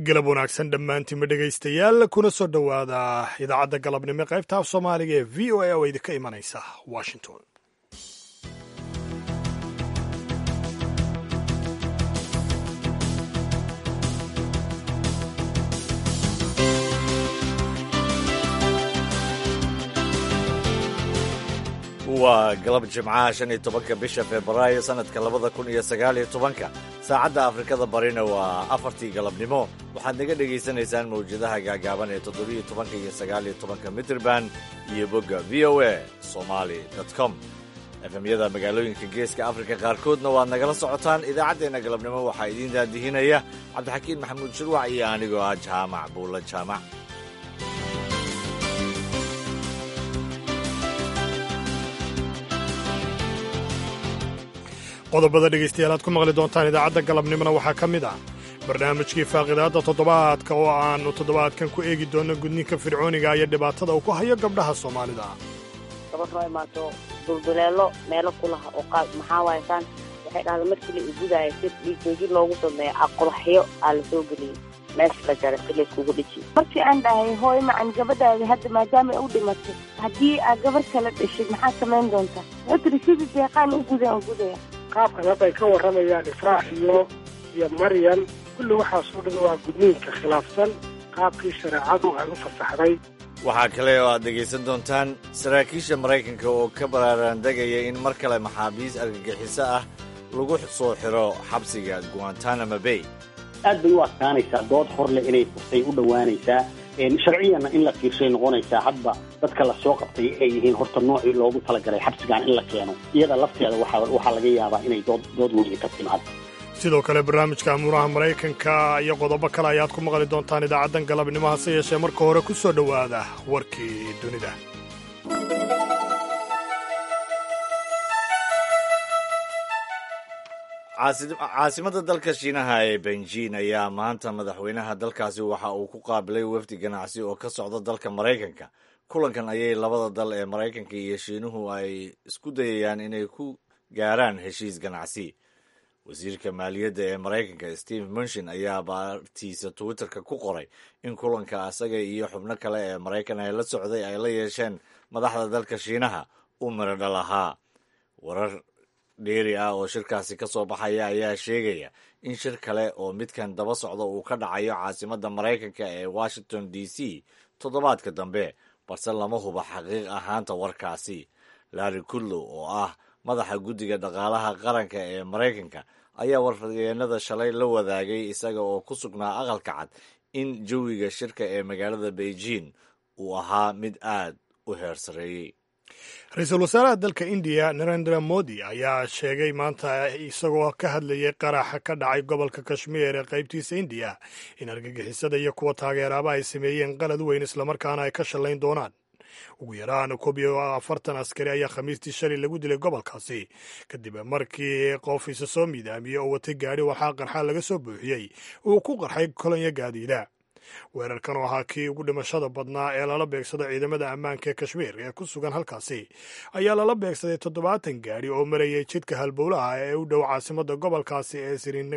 galab wanaagsan dhammaantiinma dhegaystayaal kuna soo dhowaada idaacadda galabnimo qaybta af soomaaliga ee v o a oo idinka imanaysa washington waa galab jimcaha shan iyo tobanka bisha febraayo sannadka labada kun iyo sagaal iyo tobanka saacadda afrikada barina waa afartii galabnimo waxaad naga dhegaysanaysaan mawjadaha gaagaaban ee toddobiyo tobanka iyo sagaal iyo tobanka mitrban iyo bogga v o a somali com efemyada magaalooyinka geeska afrika qaarkoodna waad nagala socotaan idaacaddeenna galabnimo waxaa idiin daadihinaya cabdixakiin maxamuud shirwac iyo anigoo ah jaamac buulla jaamac qodobada dhegaystayaal aad ku maqli doontaan idaacadda galabnimona waxaa ka mid ah barnaamijkii faaqidaadda toddobaadka oo aannu toddobaadkan ku eegi doonno gudninka fircooniga iyo dhibaatada uu ku hayo gabdhaha soomaalida gabadh noo imaato dulduleelo meelo ku laha oo qaab maxaa waaye saan waxay dhahda markii la igudaayo si dhiigjoojin loogu sameeyo aqulaxyo aa la soo geliyey meesha la jaray si layskugu dhiji markii aan dhahay hooy macan gabadhaada hadda maadaama u dhimatay haddii aad gabarh kala dhashid maxaad samayn doontaa wuxuu tiri sidii deeqaan u gudan u gudaya qaabkan hadda ay ka warramayaan ifraax iyo iyo maryan kulli waxaasoo dhan waa gudniinka khilaafsan qaabkii shareecadu ay u fasaxday waxaa kale oo aad dhegaysan doontaan saraakiisha maraykanka oo ka baraaraandegaya in mar kale maxaabiis argagixiso ah lagu soo xiro xabsiga guantanamo bay aad bay u adkaanaysaa dood hor leh inay furtay u dhowaanaysaa sharciyanna in la fiirshay noqonaysaa hadba dadka la soo qabtay ay yihiin horta noocii loogu talagalay xabsigan in la keeno iyada lafteeda waxaa laga yaabaa inay dood weyni ka timaado sidoo kale barnaamijka amuuraha maraykanka iyo qodobo kale ayaad ku maqli doontaan idaacaddan galabnimo hase yeeshee marka hore ku soo dhowaada warkii dunida caasimada dalka shiinaha ee benjin ayaa maanta madaxweynaha dalkaasi waxa uu ku qaabilay wafdi ganacsi oo ka socda dalka maraykanka kulankan ayay labada dal ee maraykanka iyo shiinuhu ay isku dayayaan inay ku gaaraan heshiis ganacsi wasiirka maaliyadda ee maraykanka steve munshin ayaa baartiisa twitterka ku qoray in kulanka asaga iyo xubno kale ee maraykan ee la socday ay la yeesheen madaxda dalka shiinaha u miradhal ahaa warar dheeri ah oo shirkaasi ka soo baxaya ayaa sheegaya in shir kale oo midkan daba socda uu ka dhacayo caasimadda maraykanka ee washington d c toddobaadka dambe balse lama huba xaqiiq ahaanta warkaasi larry kudlow oo ah madaxa guddiga dhaqaalaha qaranka ee maraykanka ayaa warfadyeennada shalay la wadaagay isaga oo ku sugnaa aqalka cad in jawiga shirka ee magaalada beijing uu ahaa mid aad u heersareeyey ra-iisul wasaaraha dalka indiya narendra modi ayaa sheegay maanta isagoo ka hadlayay qaraxa ka dhacay gobolka kashmiir ee qaybtiisa indiya in argagixisada iyo kuwa taageeraaba ay sameeyeen qalad weyn islamarkaana ay ka shallayn doonaan ugu yaraan koob iyo afartan askari ayaa khamiistii shalay lagu dilay gobolkaasi kadib markii qof isa soo miidaamiyey oo watay gaadhi waxaa qarxa laga soo buuxiyey uu ku qarxay kolonya gaadiida weerarkan oo ahaa kii ugu dhimashada badnaa ee lala beegsado ciidamada ammaanka ee kashmiir ee ku sugan halkaasi ayaa lala beegsaday toddobaatan gaadhi oo marayay jidka halbowlaha ee u dhow caasimadda gobolkaasi ee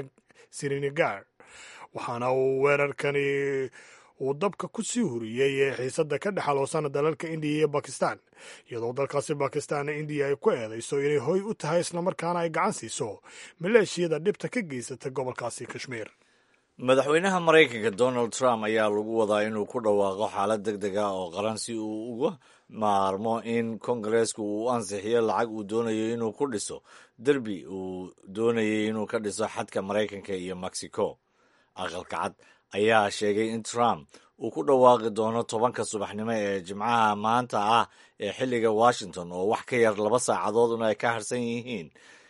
sirinagar waxaana uu weerarkani uu dabka ku sii huriyey xiisadda ka dhexaloosana dalalka indiya iyo bakistan iyadoo dalkaasi bakistanna indiya ay ku eedayso inay hoy u tahay islamarkaana ay gacan siiso maleeshiyada dhibta ka geysata gobolkaasi kashmiir madaxweynaha maraykanka donald trump ayaa lagu wadaa inuu ku dhawaaqo xaalad deg deg ah oo qaran si uu uga maarmo in kongareesku uu ansixiyo lacag uu doonayo inuu ku dhiso derbi uu doonayay inuu ka dhiso xadka maraykanka iyo mexico aqalka cad ayaa sheegay in trump uu ku dhawaaqi doono tobanka subaxnimo ee jimcaha maanta ah ee xilliga washington oo wax ka yar laba saacadooduna ay ka harsan yihiin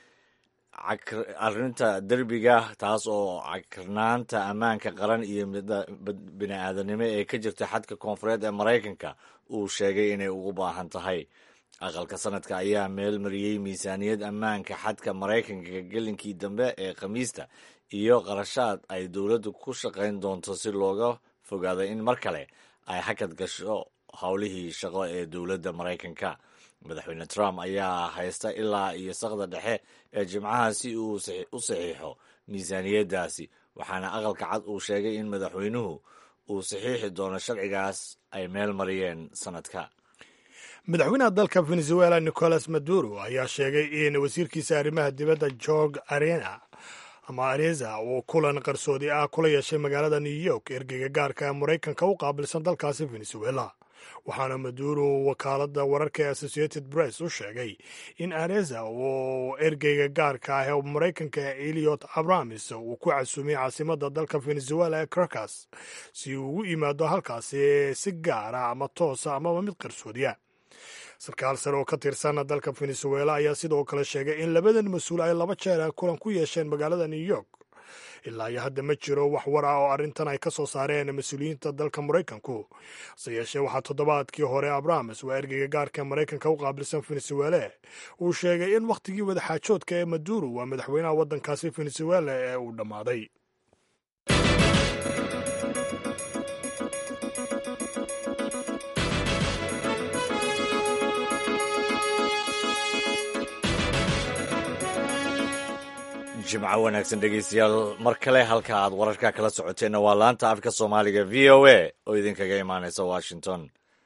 arrinta derbiga taas oo cakrnaanta ammaanka qaran iyo bini-aadanimo ee ka jirta xadka koonfureed ee maraykanka uu sheegay inay ugu baahan tahay aqalka sanadka ayaa meel mariyey miisaaniyad ammaanka xadka maraykanka gelinkii dambe ee khamiista iyo qarashaad ay dowladdu ku shaqayn doonto si looga fogaado in mar kale ay hakad gasho howlihii shaqo ee dowladda maraykanka madaxweyne trump ayaa haysta ilaa iyo saqda dhexe ee jimcaha si uu u saxiixo miisaaniyaddaasi waxaana aqalka cad uu sheegay in madaxweynuhu uu saxiixi doono sharcigaas ay meel mariyeen sanadka madaxweynaha dalka venezuela nicolas maduro ayaa sheegay in wasiirkiisa arrimaha dibadda jorg arena ama areza uu kulan qarsoodi ah kula yeeshay magaalada new york ergeyga gaarka ee maraykanka u qaabilsan dalkaasi venezuela waxaana maduro wakaaladda wararka ee associated press u sheegay in areza uu ergeyga gaarka ah ee maraykanka eliot abramis uu ku casuumiyey caasimadda dalka venezuela ee caracas si uu ugu yimaado halkaasi si gaara ama toosa amaba mid qarsoodiya sarkaal sare oo ka tirsan dalka venezuela ayaa sidoo kale sheegay in labadan mas-uul ay laba jeer kulan ku yeesheen magaalada new york ilaa iyo hadda ma jiro wax war ah oo arrintan ay ka soo saareen mas-uuliyiinta dalka maraykanku hase yeeshee waxaa toddobaadkii hore abrahames waa ergeyga gaarka ee maraykanka u qaabilsan venezuele uu sheegay in wakhtigii wadaxaajoodka ee maduro waa madaxweynaha waddankaasi venezuela ee uu dhammaaday jimco wanaagsan dhegeystayaal mar kale halka aad wararka kala socoteenna waa laanta afka soomaaliga v o a oo idinkaga imaanaysa washington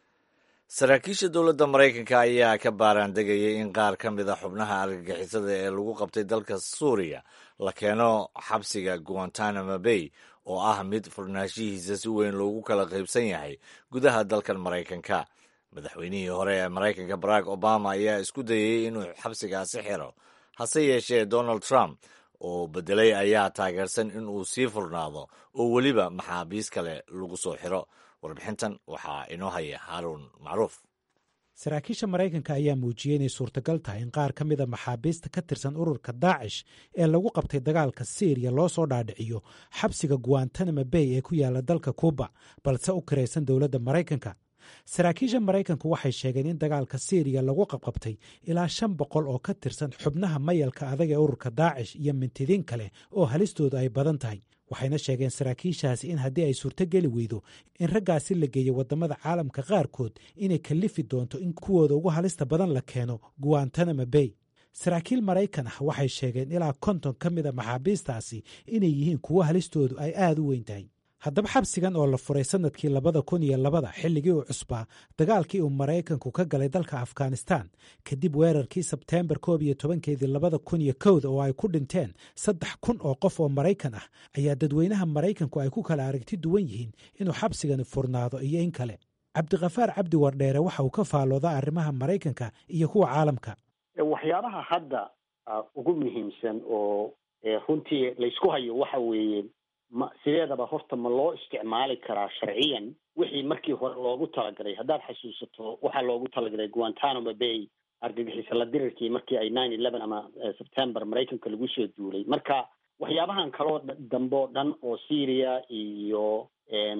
saraakiisha dowladda maraykanka ayaa ka baaraandegayay in qaar ka mid a xubnaha argagixisada ee lagu qabtay dalka suuriya la keeno xabsiga guantanamo bay oo ah mid furnaanshihiisa si weyn loogu kala qaybsan yahay gudaha dalkan maraykanka madaxweynihii hore ee maraykanka barack obama ayaa isku dayey inuu xabsigaasi xiro hase yeeshee donald trump oo bedelay ayaa taageersan in uu sii furnaado oo weliba maxaabiis kale lagu soo xiro warbixintan waxaa inoo haya haaruun macruuf saraakiisha maraykanka ayaa muujiyey inay suurtagal tahay in qaar ka mida maxaabiista ka tirsan ururka daacish ee lagu qabtay dagaalka syriya loo soo dhaadhiciyo xabsiga guantanamo bay ee ku yaala dalka kuuba balse u kiraysan dowladda maraykanka saraakiisha maraykanku waxay sheegeen in dagaalka syriya lagu qabqabtay ilaa shan boqol oo ka tirsan xubnaha mayalka adag ee ururka daacish iyo mintidiin kale oo halistoodu ay badan tahay waxayna sheegeen saraakiishaasi in haddii ay suurtogeli weydo in raggaasi la geeyo waddamada caalamka qaarkood inay kallifi doonto in kuwooda ugu halista badan la keeno guantanamo bay saraakiil maraykan ah waxay sheegeen ilaa konton ka mida maxaabiistaasi inay yihiin kuwo halistoodu ay aada u weyn tahay haddaba xabsigan oo la furay sanadkii labada kun iyo labada xilligii uu cusbaa dagaalkii uu maraykanku ka galay dalka afghanistan kadib weerarkii sebteembar koob iyo tobankeedii labada kun iyo kowda oo ay ku dhinteen saddex kun oo qof oo maraykan ah ayaa dadweynaha maraykanku ay ku kala aragti duwan yihiin inuu xabsigani furnaado iyo in kale cabdikhafaar cabdi wardheere waxa uu ka faalooda arrimaha maraykanka iyo kuwa caalamka waxyaabaha hadda ugu muhiimsan oo runtii laysku hayo waxa weeye ma sideedaba horta ma loo isticmaali karaa sharciyan wixii markii hore loogu talagalay haddaad xasuusato waxaa loogu talagalay guantanamo bay argagixisa la dirirkii markii ay nine eleven ama september maraykanka lagu soo duulay marka waxyaabahan kaloo dambe oo dhan oo syria iyo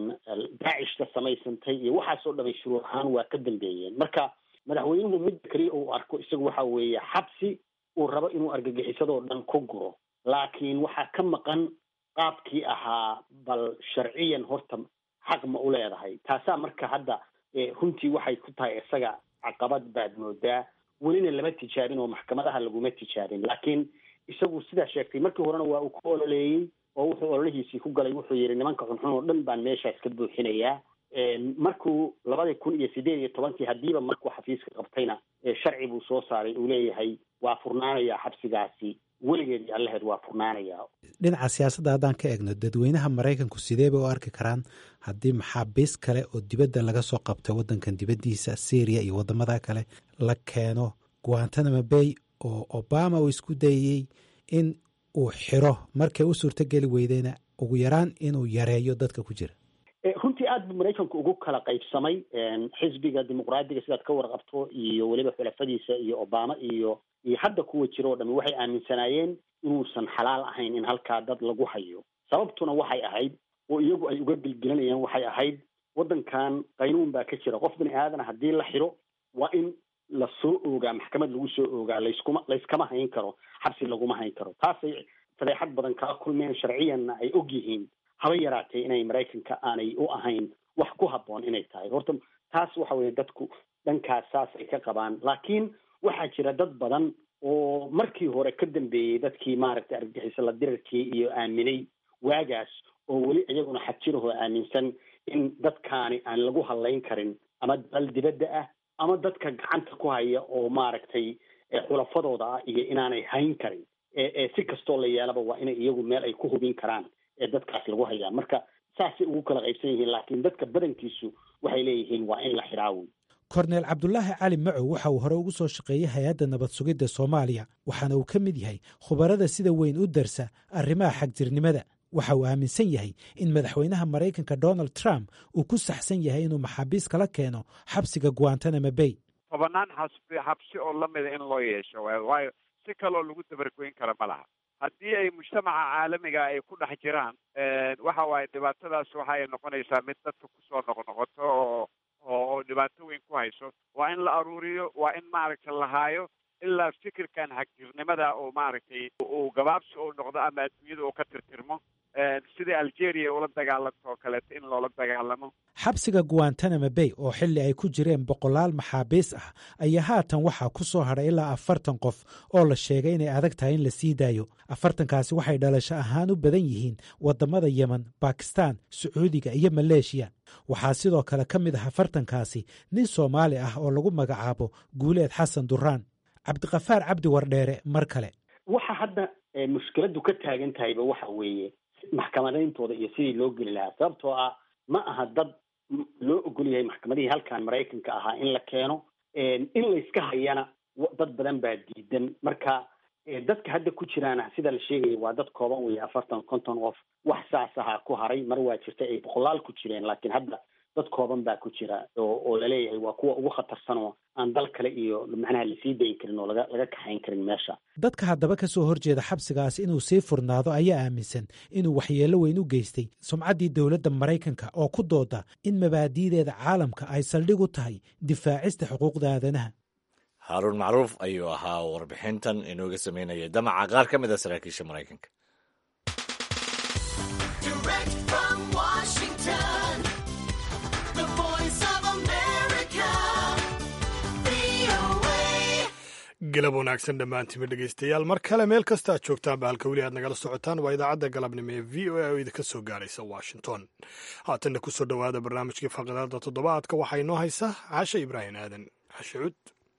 daacish ka samaysantay iyo waxaasoo dhamay shuruur ahaan waa ka dambeeyeen marka madaxweynuhu midda keliya uu arko isagu waxa weeye xabsi uu rabo inuu argagixisadoo dhan ku guro laakiin waxaa ka maqan qaabkii ahaa bal sharciyan horta xaq ma u leedahay taasaa marka hadda runtii waxay ku tahay isaga caqabad baad moodaa welina lama tijaabin oo maxkamadaha laguma tijaabin laakiin isagu sidaa sheegtay markii horena waa uu ku ololeeyey oo wuxuu ololihiisii ku galay wuxuu yidhi nimanka xunxun oo dhan baan meeshaas ka buuxinayaa markuu labadii kun iyo sideed iyo tobankii haddiiba markuu xafiiska qabtayna sharci buu soo saaray uu leeyahay waa furnaanayaa xabsigaasi weligeedii allaheed waa furnaanayaa dhinaca siyaasadda haddaan ka eegno dadweynaha maraykanku sidee bay u arki karaan haddii maxaabiis kale oo dibadda laga soo qabtay waddankan dibaddiisa syriya iyo waddamada kale la keeno guantanamo bay oo obama uu isku dayey in uu xiro markay u suurtogeli weydeyna ugu yaraan inuu yareeyo dadka ku jira runtii aad buu maraykanku ugu kala qaybsamay xisbiga dimuqraadiga sidaad ka warqabto iyo weliba xulafadiisa iyo obama iyo iyo hadda kuwa jira oo dhami waxay aaminsanaayeen inuusan xalaal ahayn in halkaa dad lagu hayo sababtuna waxay ahayd oo iyagu ay uga gelgelinayaan waxay ahayd waddankan qaynuun baa ka jira qof bini aadana haddii la xiro waa in la soo oogaa maxkamad lagu soo oogaa layskuma layskama hayn karo xabsi laguma hayn karo taasay fadeexad badan kala kulmeen sharciyanna ay og yihiin haba yaraatee inay maraykanka aanay u ahayn wax ku habboon inay tahay horta taas waxa weeye dadku dhankaas saas ay ka qabaan laakiin waxaa jira dad badan oo markii hore ka dambeeyey dadkii maaragtay argagixiso la dirirkii iyo aaminay waagaas oo weli iyaguna xajirahoo aaminsan in dadkaani aan lagu hadlayn karin ama dal dibadda ah ama dadka gacanta ku haya oo maaragtay xulafadooda ah iyo inaanay hayn karin ee si kastoo la yeelaba waa inay iyagu meel ay ku hubin karaan ee dadkaas lagu hayaa marka saasay ugu kala qaybsan yihiin laakiin dadka badankiisu waxay leeyihiin waa in la xidhaawi korneel cabdulaahi cali macow waxa uu hore ugu soo shaqeeyey hay-adda nabad sugidda soomaaliya waxaana uu ka mid yahay khubarada sida weyn u darsa arrimaha xagjirnimada waxa uu aaminsan yahay in madaxweynaha maraykanka donald trump uu ku saxsan yahay inuu maxaabiis kala keeno xabsiga guantanamo bay tobanaan xasbi xabsi oo lamida in loo yeesho waayo si kaloo lagu dabargoyn kara ma laha haddii ay mujtamaca caalamiga ay ku dhex jiraan waxa waaye dhibaatadaas waxay noqonaysaa mid dadka kusoo noqnoqoto oo oo dhibaato weyn ku hayso waa in la aruuriyo waa in maaragtay la haayo ilaa fikirkan xagjirnimada oo maaragtay uu gabaabsi uu noqdo ama adduunyada uu ka tirtirmo sidai algeria ula dagaalanto oo kaleeto in loola dagaalamo xabsiga guantanamo bay oo xilli ay ku jireen boqolaal maxaabiis ah ayaa haatan waxaa ku soo hadhay ilaa afartan qof oo la sheegay inay adag tahay in la sii daayo afartankaasi waxay dhalasho ahaan u badan yihiin waddamada yemen bakistan sacuudiga iyo maleeshiya waxaa sidoo kale ka mid ah afartankaasi nin soomaali ah oo lagu magacaabo guuleed xasan duraan cabdiqafaar cabdi wardheere mar kale waxa hadda mushkiladu ka taagan tahayba waxa weeye maxkamadayntooda iyo sidii loo geli lahaa sababtoo ah ma aha dad loo ogol yahay maxkamadihii halkan maraykanka ahaa in la keeno in layska hayana dad badan baa diidan marka dadka hadda ku jiraana sida la sheegaya waa dad kooban weeye afartan konton qof wax saas ahaa ku haray mar waa jirta ay boqolaal ku jireen laakiin hadda dad kooban baa ku jira oo oo laleeyahay waa kuwa ugu khatarsan oo aan dal kale iyo macnaha lasii dayin karin oo laga laga kaxayn karin meesha dadka haddaba ka soo horjeeda xabsigaas inuu sii furnaado ayaa aaminsan inuu waxyeello weyn u geystay sumcaddii dowladda maraykanka oo ku dooda in mabaadi'deeda caalamka ay saldhig u tahay difaacista xuquuqda aadanaha haaruun macruuf ayuu ahaa warbixintan inooga sameynaya damaca qaar ka mid a saraakiisha maraykanka galab wanaagsan dhammaantiima dhegaystayaal mar kale meel kasta aad joogtaan ba halka weli aad nagala socotaan waa idaacadda galabnimo ee v o a oo idinka soo gaaraysa washington haatanna ku soo dhowaada barnaamijkii faqadaada toddobaadka waxaa inoo haysa cashe ibraahim aadan cashe cud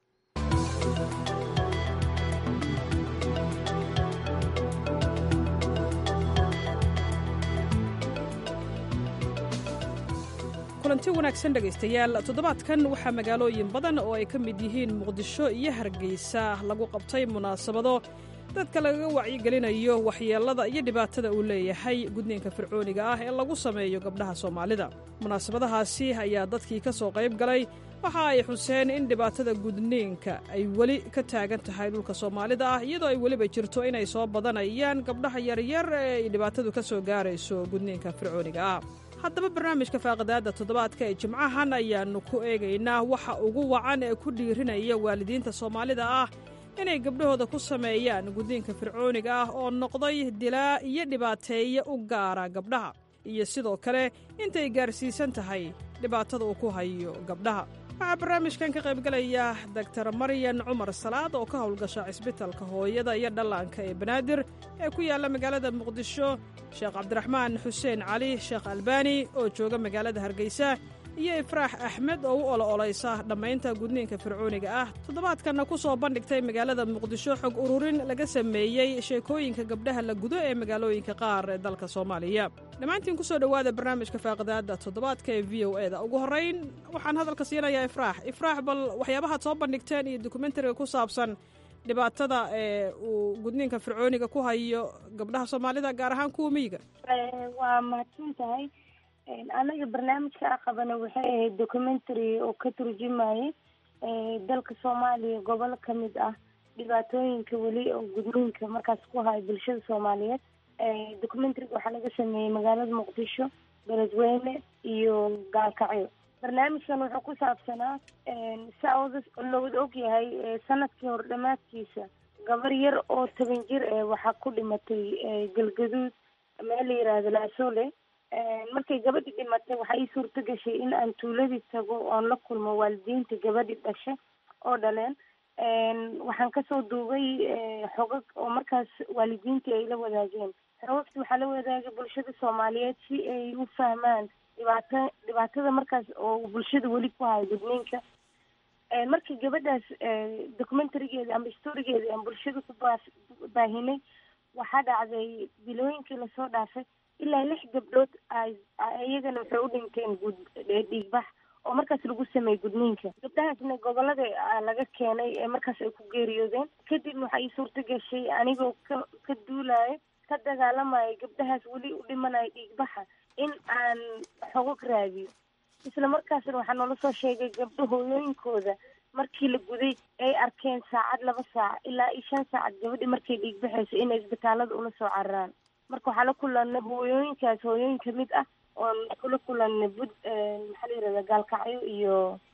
kulanti wanaagsan dhegaystayaal toddobaadkan waxaa magaalooyin badan oo ay ka mid yihiin muqdisho iyo hargeysa lagu qabtay munaasabado dadka lagaga wacyigelinayo waxyeellada iyo dhibaatada uu leeyahay gudniinka fircooniga ah ee lagu sameeyo gabdhaha soomaalida munaasabadahaasi ayaa dadkii ka soo qayb galay waxa ay xuseen in dhibaatada gudniinka ay weli ka taagan tahay dhulka soomaalida ah iyadoo ay weliba jirto inay soo badanayaan gabdhaha yaryar ee ay dhibaatadu ka soo gaarayso gudniinka fircooniga ah haddaba barnaamijka faaqidaadda toddobaadka ee jimcahan ayaannu ku eegaynaa waxa ugu wacan ee ku dhiirinaya waalidiinta soomaalida ah inay gabdhahooda ku sameeyaan gudniinka fircooniga ah oo noqday dilaa iyo dhibaateeye u gaara gabdhaha iyo sidoo kale intay gaarsiisan tahay dhibaatada uu ku hayo gabdhaha waxaa barnaamijkan ka qaybgalaya doktar maryan cumar salaad oo ka howlgasha cisbitalka hooyada iyo dhallaanka ee banaadir ee ku yaalla magaalada muqdisho sheekh cabdiraxmaan xuseen cali sheekh albaani oo jooga magaalada hargeysa iyo ifraax axmed oo u olo-olaysa dhammaynta gudniinka fircooniga ah toddobaadkanna ku soo bandhigtay magaalada muqdisho xog ururin laga sameeyey sheekooyinka gabdhaha la gudo ee magaalooyinka qaar ee dalka soomaaliya dhammaantiin ku soo dhowaada barnaamijka faaqidaadda toddobaadka ee v o e da ugu horrayn waxaan hadalka siinayaa ifraax ifraax bal waxyaabahaad soo bandhigteen iyo dokumentariga ku saabsan dhibaatada ee uu gudniinka fircooniga ku hayo gabdhaha soomaalida gaar ahaan kuwa miyiga waa mahadsan tahay anaga barnaamijka a qabana waxay ahayd documentary oo ka turjumayay dalka soomaaliya gobolo kamid ah dhibaatooyinka weli oo gudniinka markaas ku haya bulshada soomaaliyeed documentaryga waxaa laga sameeyey magaalada muqdisho beledweyne iyo gaalkacyo barnaamijkan wuxuu ku saabsanaa saa lowada ogyahay sanadkii hor dhamaadkiisa gabar yar oo toban jir eh waxaa ku dhimatay galgaduud meel la yiraahdo laasole markay gabadhii dhimatay waxaa ii suurto gashay in aan tuuladii tago oon la kulmo waalidiinta gabadhii dhashay oo dhaleen waxaan kasoo duubay xogag oo markaas waalidiintii ay la wadaageen xogogta waxaa la wadaagay bulshada soomaaliyeed si ay u fahmaan dhibaata dhibaatada markaas oo bulshada weli ku hayo gudniinka markii gabadhaas documentarigeeda ama storigeeda aan bulshada ku baa baahinay waxaa dhacday bilooyinkii lasoo dhaafay ilaa lix gabdhood iyagana waxay u dhinteen gud dhiigbax oo markaas lagu sameeyey gudniinka gabdhahaasna gobolada laga keenay ee markaas ay ku geeriyoodeen kadibna waxaa ii suurta gashay anigoo ka ka duulayo ka dagaalamayo gabdhahaas weli u dhimanayo dhiigbaxa in aan xogog raadiyo isla markaasna waxaa noola soo sheegay gabdho hooyooyinkooda markii la guday ay arkeen saacad laba saac ilaa iyo shan saacad gabadhi markay dhiigbaxayso inay isbitaalada ula soo cararaan marka waxaa la kulanay hooyooyinkaas hooyooyin kamid ah oon kula kulanay bud maxaa la yirahda gaalkacyo iyo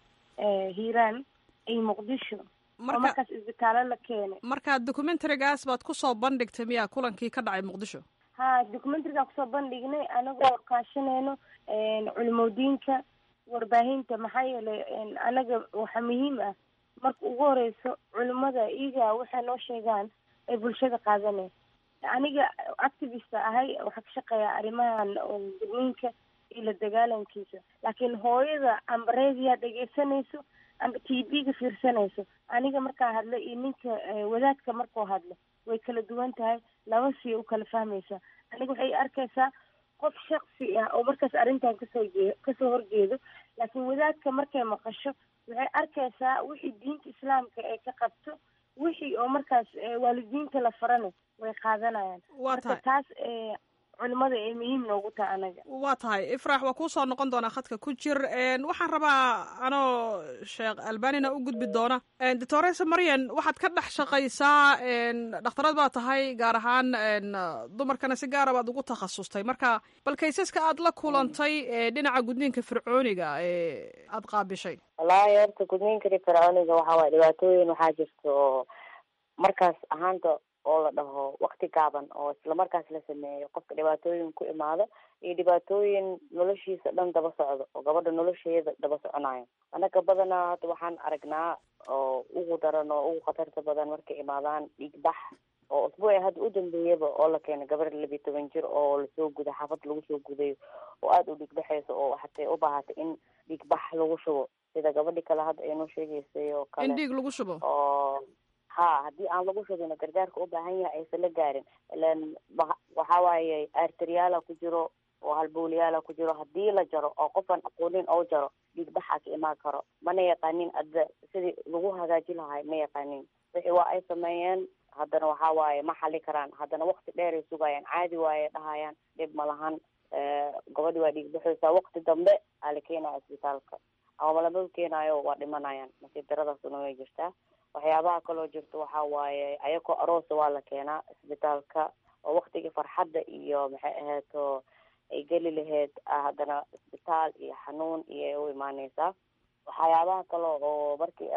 hiiraan iyo muqdisho oo markaas isbitaalo la keenay marka documentarigaas baad kusoo bandhigtay miyaa kulankii ka dhacay muqdisho ha documentarigaa kusoo bandhignay anagoo kaashanayno culimodiinka warbaahinta maxaa yeelay anaga waxaa muhiim ah marka ugu horeyso culimada iyaga waxay noo sheegaan ay bulshada qaadaneen aniga activista ahay waxaa ka shaqeeya arrimahan gudniinka iyo la dagaalankiisa laakiin hooyada amba reediyaa dhegeysanayso amba t v-ga fiirsanayso aniga markaa hadla iyo ninka wadaadka markuu hadlo way kala duwan tahay laba siya u kala fahmaysaa aniga waxay arkaysaa qof shaksi ah oo markaas arrintan kasoo jee kasoo horjeedo laakiin wadaadka markay maqasho waxay arkaysaa wixii diinta islaamka ay ka qabto wixii oo markaas waalidiinta la farana way qaadanayaan marka taas culimada ay muhiim noogu tahay anaga waa tahay ifraax waa kuusoo noqon doonaa khadka ku jir waxaan rabaa anoo sheekh albanina u gudbi doona doctoresa maryan waxaad ka dhex shaqaysaa dhakhtarad baa tahay gaar ahaan dumarkana si gaara baad ugu takhasustay marka bal kaysaska aad la kulantay dhinaca gudniinka fircooniga ee aada qaabishay wallaahi horta gudniinka fircooniga waxaa waay dhibaatooyin waxaa jirta oo markaas ahaanta oo la dhaho wakti gaaban oo isla markaas la sameeyo qofka dhibaatooyin ku imaado iyo dhibaatooyin noloshiisa dhan daba socdo oo gabadha nolosheeda daba soconayo anaga badanaa hadda waxaan aragnaa oo ugu daran oo ugu khatarta badan markay imaadaan dhiigbax oo usbuuci hadda u dambeeyaba oo la keenay gabar labiyi toban jir oo lasoo guday xaafad lagu soo gudayo oo aada u dhiigbaxayso oo hatay u baahatay in dhiigbax lagu shubo sida gabadhi kale hadda ay noo sheegaysay oo kale in dhiig lagu shubo oo ha haddii aan lagu shubino gargaarka u baahan yahay aysan la gaarin ilan waxa waaye arteriyaala ku jiro oo halbowlayaala ku jiro haddii la jaro oo qofaan aqoonin oo jaro dhiigbaxaa ka imaan karo mana yaqaanin adda sidii lagu hagaaji lahay ma yaqaanin wixii waa ay sameeyeen haddana waxa waaye ma xali karaan haddana wakti dheer ay sugayaan caadi waaye dhahayaan dhib ma lahan gabadhi waa dhiigbaxaysaa wakti dambe aa la keenaya isbitaalka ama lama keenaayo waa dhimanayaan nasiib daradaasuna way jirtaa waxyaabaha kaloo jirta waxa waaye ayakoo aroosa waa la keenaa isbitaalka oo waktigii farxadda iyo maxay ahaydoo ay geli lahayd haddana isbitaal iyo xanuun iyo u imaaneysaa waxyaabaha kale oo markii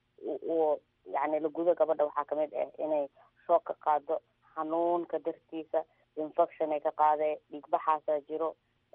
u yani la gudo gabadha waxaa kamid ah inay shoog ka qaado xanuunka dartiisa infection ay ka qaadee dhiigbaxaasaa jiro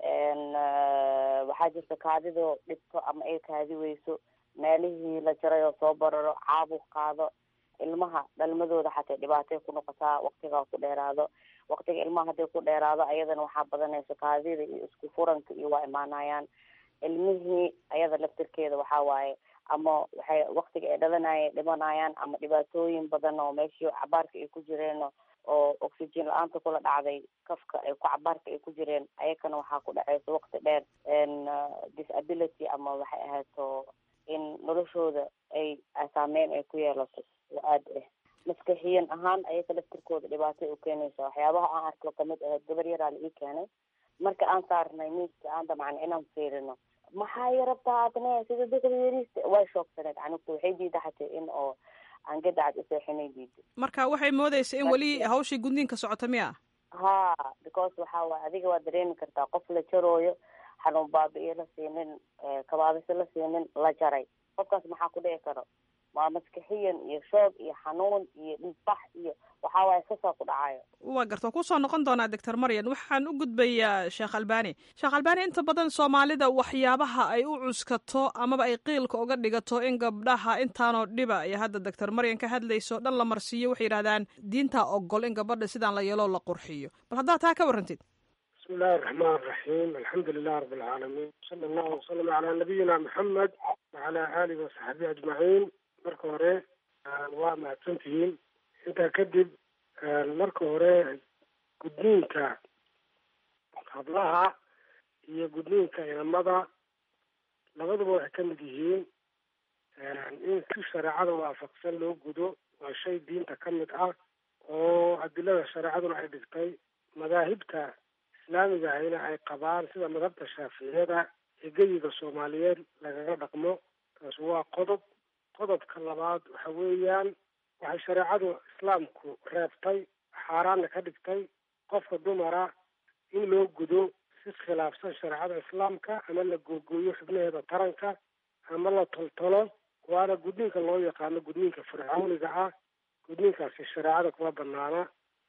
waxaa jirta kaadidoo dhibto ama ay kaadi weyso meelihii la jaray oo soo bararo caabuq qaado ilmaha dhalmadooda xatay dhibaatay ku noqotaa waktigaa ku dheeraado waktiga ilmaha hadday ku dheeraado ayadana waxaa badanaysa kaadida iyo isku furanka iyo waa imaanayaan ilmihii ayada laftirkeeda waxaa waaye ama waxay waktiga ay dhalanaya dhimanayaan ama dhibaatooyin badan oo meeshii cabaarka ay ku jireen oo oxygen la-aanta kula dhacday kafka ay ku cabaarka ay ku jireen ayakana waxaa ku dhaceysa wakti dheer disability ama waxay ahayto in noloshooda ay saameyn ay ku yeelato oo aada ah maskaxiyan ahaan ayaka laftirkooda dhibaatay u keenaysa waxyaabaha aan arko kamid ahayd gabar yaraa la ii keenay marka aan saarnay miiska aan damcan inaan fiirino maxaa yarabtaa adne sida dadka yariista way shoogsaneed canugta waxay diida xatay in oo aan gadacad useexinay diida marka waxay moodeysa in weli hawshii gudniinka socota miya ha because waxa waay adiga waa dareemi kartaa qof la jarooyo xanuun baabi-iyo la siinin kabaabiso la siinin la jaray qofkaas maxaa ku dhici karo waa maskixiyan iyo shoog iyo xanuun iyo dhiigbax iyo waxaa waaye sasaa ku dhacayo waa garta waa kusoo noqon doonaa doctor maryan waxaan u gudbayaa sheekh albani sheekh albani inta badan soomaalida waxyaabaha ay u cuskato amaba ay qiilka uga dhigato in gabdhaha intaanoo dhiba ay hadda doctor maryan ka hadlayso dhan la marsiiyo waxay yidhahdaan diintaa ogol in gabadha sidaan la yeeloo la qurxiyo bal haddaad taa ka warrantid bismi illaahi araxmaan araxiim alxamdu lilah rabi alcaalamiin sala allahu wasalam calaa nabiyina maxamed wacalaa aalihi wasaxbihi ajmaciin marka hore waa mahadsantihiin intaa kadib marka hore gudniinka hablaha iyo gudniinka inamada labaduba waxay ka mid yihiin in si shareecada waafaqsan loo gudo waa shay diinta ka mid ah oo adilada shareecaduna ay dhigtay madaahibta islaamiga ahina ay qabaan sida madhabta shaaficiyada ee geyiga soomaaliyeed lagaga dhaqmo taas waa qodob qodobka labaad waxa weeyaan waxay shareecadu islaamku reebtay xaaraanna ka dhigtay qofka dumara in loo gudo si khilaafsan shareecada islaamka ama la googooyo xubnaheeda taranka ama la toltolo waana gudniinka loo yaqaano gudniinka fircawniga ah gudniinkaasi shareecada kuma banaana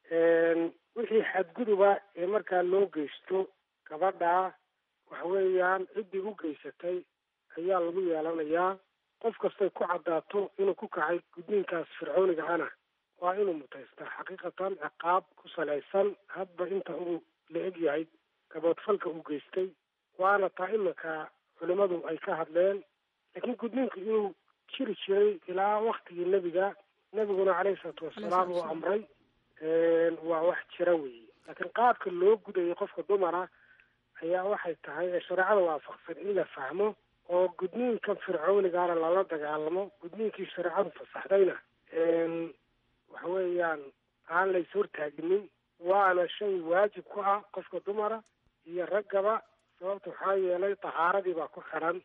wixii xadguduba ee markaa loo geysto gabadha waxa weeyaan ciddii u geysatay ayaa lagu yeelanayaa qof kastay ku caddaato inuu ku kacay gudniinkaas fircooniga ana waa inuu mutaystaa xaqiiqatan ciqaab ku salaysan hadba inta uu la eg yahay gaboodfalka uu geystay waana taa iminka culimadu ay ka hadleen laakiin gudniinku inuu jiri jiray ilaa waktigii nebiga nebiguna caleyhi salaatu wasalaam uu amray waa wax jira weeye laakiin qaabka loo gudayay qofka dumara ayaa waxay tahay ee shareecada waafaqsan in la fahmo oo gudniinkan fircoonigaana lala dagaalamo gudniinkii shareecadu fasaxdayna waxa weeyaan aan lays hortaaginin waana shay waajib ku ah qofka dumara iyo raggaba sababta waxaa yeelay tahaaradii baa ku xidhan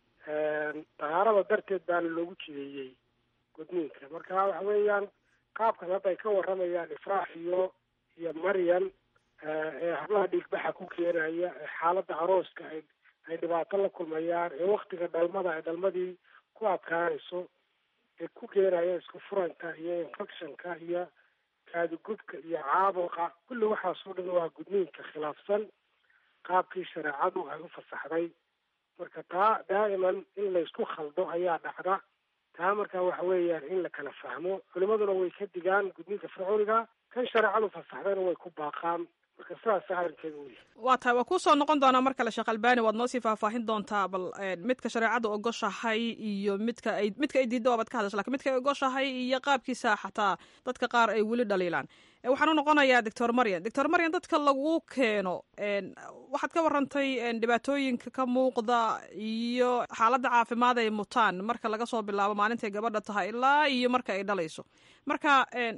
tahaarada darteed baana loogu jideeyey gudniinka marka waxa weeyaan qaabkan hadda ay ka waramayaan ifraax iyo iyo maryan ee hablaha dhiigbaxa ku keenaya ee xaaladda arooska ay ay dhibaato la kulmayaan ee waktiga dhalmada ay dhalmadii ku adkaanayso ee ku keenaya isku furanka iyo infectionka iyo kaadugubka iyo caabuqa kulli waxaasoo dhan waa gudniinka khilaafsan qaabkii shareecadu ay u fasaxday marka taa daa'iman in laysku khaldo ayaa dhacda taa marka waxa weeyaan in la kala fahmo culimaduna way ka digaan gudniinka fircooniga kan shareecadu fasaxdayna way ku baaqaan marka sidaas arrinkeeda u yahay waa tahay waa kusoo noqon doonaa mar kale sheekh albani waad noo sii faahfaahin doontaa bal midka shareecada ogoshahay iyo midka ay midka ay diidda waabaad ka hadasha lakin midka ay ogoshahay iyo qaabkiisa xataa dadka qaar ay weli dhaliilaan waxaan u noqonayaa doctor maryan doctor maryan dadka lagu keeno waxaad ka warantay dhibaatooyinka ka muuqda iyo xaaladda caafimaad ay mutaan marka laga soo bilaabo maalintay gabadha tahay ilaa iyo marka ay dhalayso marka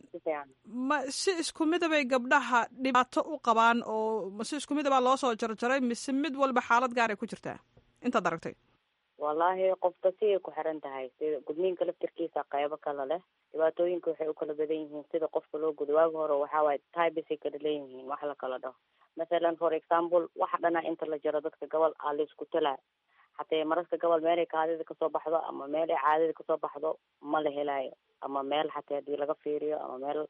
ma si isku midabay gabdhaha dhibaato u qabaan oo ma si isku midabaa loo soo jarjaray mise mid walba xaalad gaar ay ku jirtaa intaad aragtay wallaahi qofka si ay ku xiran tahay sida gudniinka laftirkiisa qeybo kale leh dhibaatooyinka waxay u kala badan yihiin sida qofka loo gudo waagi hore waxaa waaye tybesay kala leeyihiin wax la kala dhaho mathalan for example waxa dhana inta la jaro dadka gobol aa la isku talaa hatee mararka gobol meelay kaadida kasoo baxdo ama meel ay caadida kasoo baxdo ma la helaayo ama meel xatee hadii laga fiiriyo ama meel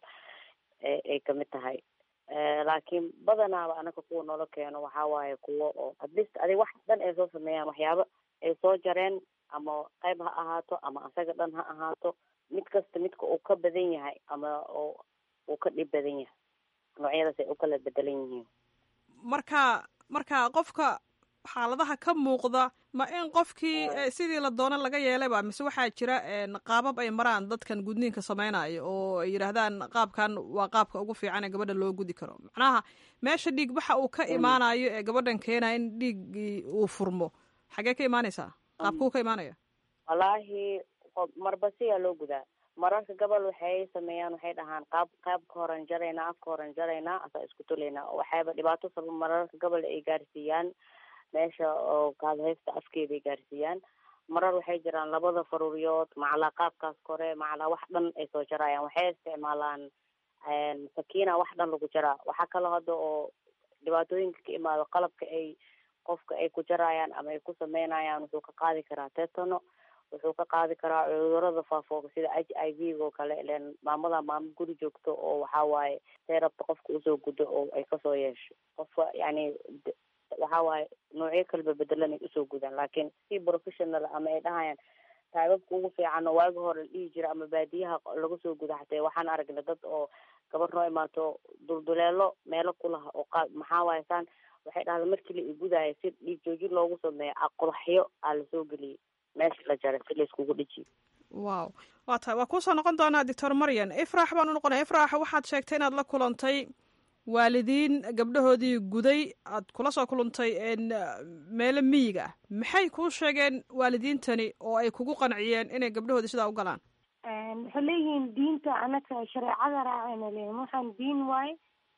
ay kamid tahay laakiin badanaaba anaka kuwa noola keeno waxaa waaye kuwo oo atleast adig wax dhan ay soo sameeyaan waxyaaba ay soo jareen ama qayb ha ahaato ama asaga dhan ha ahaato mid kasta midka uu ka badan yahay ama oo uu ka dhib badan yahay noocyadaas ay u kala bedelan yihiin marka marka qofka xaaladaha ka muuqda ma in qofkii sidii la doono laga yeelayba mise waxaa jira qaabab ay maraan dadkan gudniinka sameynayo oo ay yidhaahdaan qaabkan waa qaabka ugu fiican ee gabadha loo gudi karo macnaha meesha dhiig baxa uu ka imaanayo ee gabadhan keenaya in dhiiggii uu furmo xagee ka imaanaysaa qaabkuu ka imaanaya wallaahi marba siyaa loo gudaa mararka gobol waxay sameeyaan waxay dhahaan qaab qaabka horan jaraynaa afka horan jaraynaa asaa isku tulaynaa waxayba dhibaato sabab mararka gobol ay gaarsiiyaan meesha oo kaadhaysta afkeeda ay gaarsiiyaan marar waxay jiraan labada faruuriyood macalaa qaabkaas kore macalaa wax dhan ay soo jarayaan waxay isticmaalaan sakiina wax dhan lagu jaraa waxaa kaloo hadda oo dhibaatooyinka ka imaado qalabka ay qofka ay ku jarayaan ama ay ku sameynayaan wuxuu ka qaadi karaa tetano wuxuu ka qaadi karaa cudurada faafooga sida h i v oo kale ilen maamada maamo guri joogto oo waxaa waaye say rabta qofka usoo gudo oo ay kasoo yeesho qofka yani waxaa waaye noocyo kalba bedelan ay usoo gudaan laakiin si professional ama ay dhahayaan taababka ugu fiican oo waagi hore la dhihi jira ama baadiyaha laga soo guda xatee waxaan aragnay dad oo gabar noo imaato dulduleelo meelo kulaha oo qa maxaa waaye saan waxay dhahda markii la igudaayo si dhiig joojin loogu sameeyo aqulaxyo aa lasoo geliyay meesha la jaray si layskugu dhijiyo wow waa tahay waa kuusoo noqon doonaa doctor maryan ifraax baan u noqonaya ifraax waxaad sheegtay inaad la kulantay waalidiin gabdhahoodii guday aad kula soo kulantay meelo miyiga ah maxay kuu sheegeen waalidiintani oo ay kugu qanciyeen inay gabdhahoodii sidaa u galaan waxay leeyihiin diinta anaka shareecada raacayna leeyihin waxaan diin waaye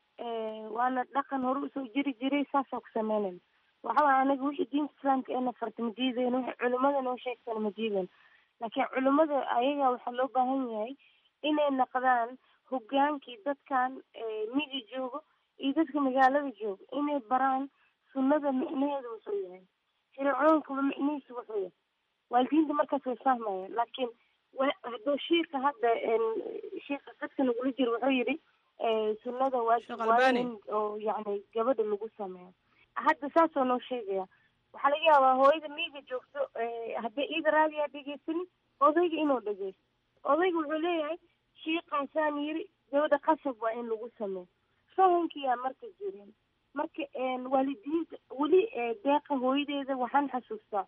waana dhaqan hore usoo jiri jiray saasoo ku sameynayna waxa waay anaga wixii diinta islaamka eena farta ma diideyno wixii culimada noo sheegtana ma diideyno laakiin culimada ayaga waxaa loo baahan yahay inay naqdaan hogaankii dadkan miyi joogo iyo dadka magaalada joogo inay baraan sunnada micnaheeda wuxuu yahay shareecooyinkaba micnihiisa wuxuu yahay waalidiinta markaas way fahmayaan laakiin hadduu shiika hadda shiika dadka nagula jiro wuxuu yidhi sunnada waajib waa in oo yani gabadha lagu sameeyo hadda saasoo noo sheegaya waxaa laga yaabaa hooyada miyiga joogto haddii iida raadiyaa dhegeysanin odayga inuu dhegeysto odayga wuxuu leeyahay shiikaasaan yiri gabadha qasab waa in lagu sameeyo fahankiyaa marka jirin marka waalidiinta weli deeqa hooyadeeda waxaan xasuustaa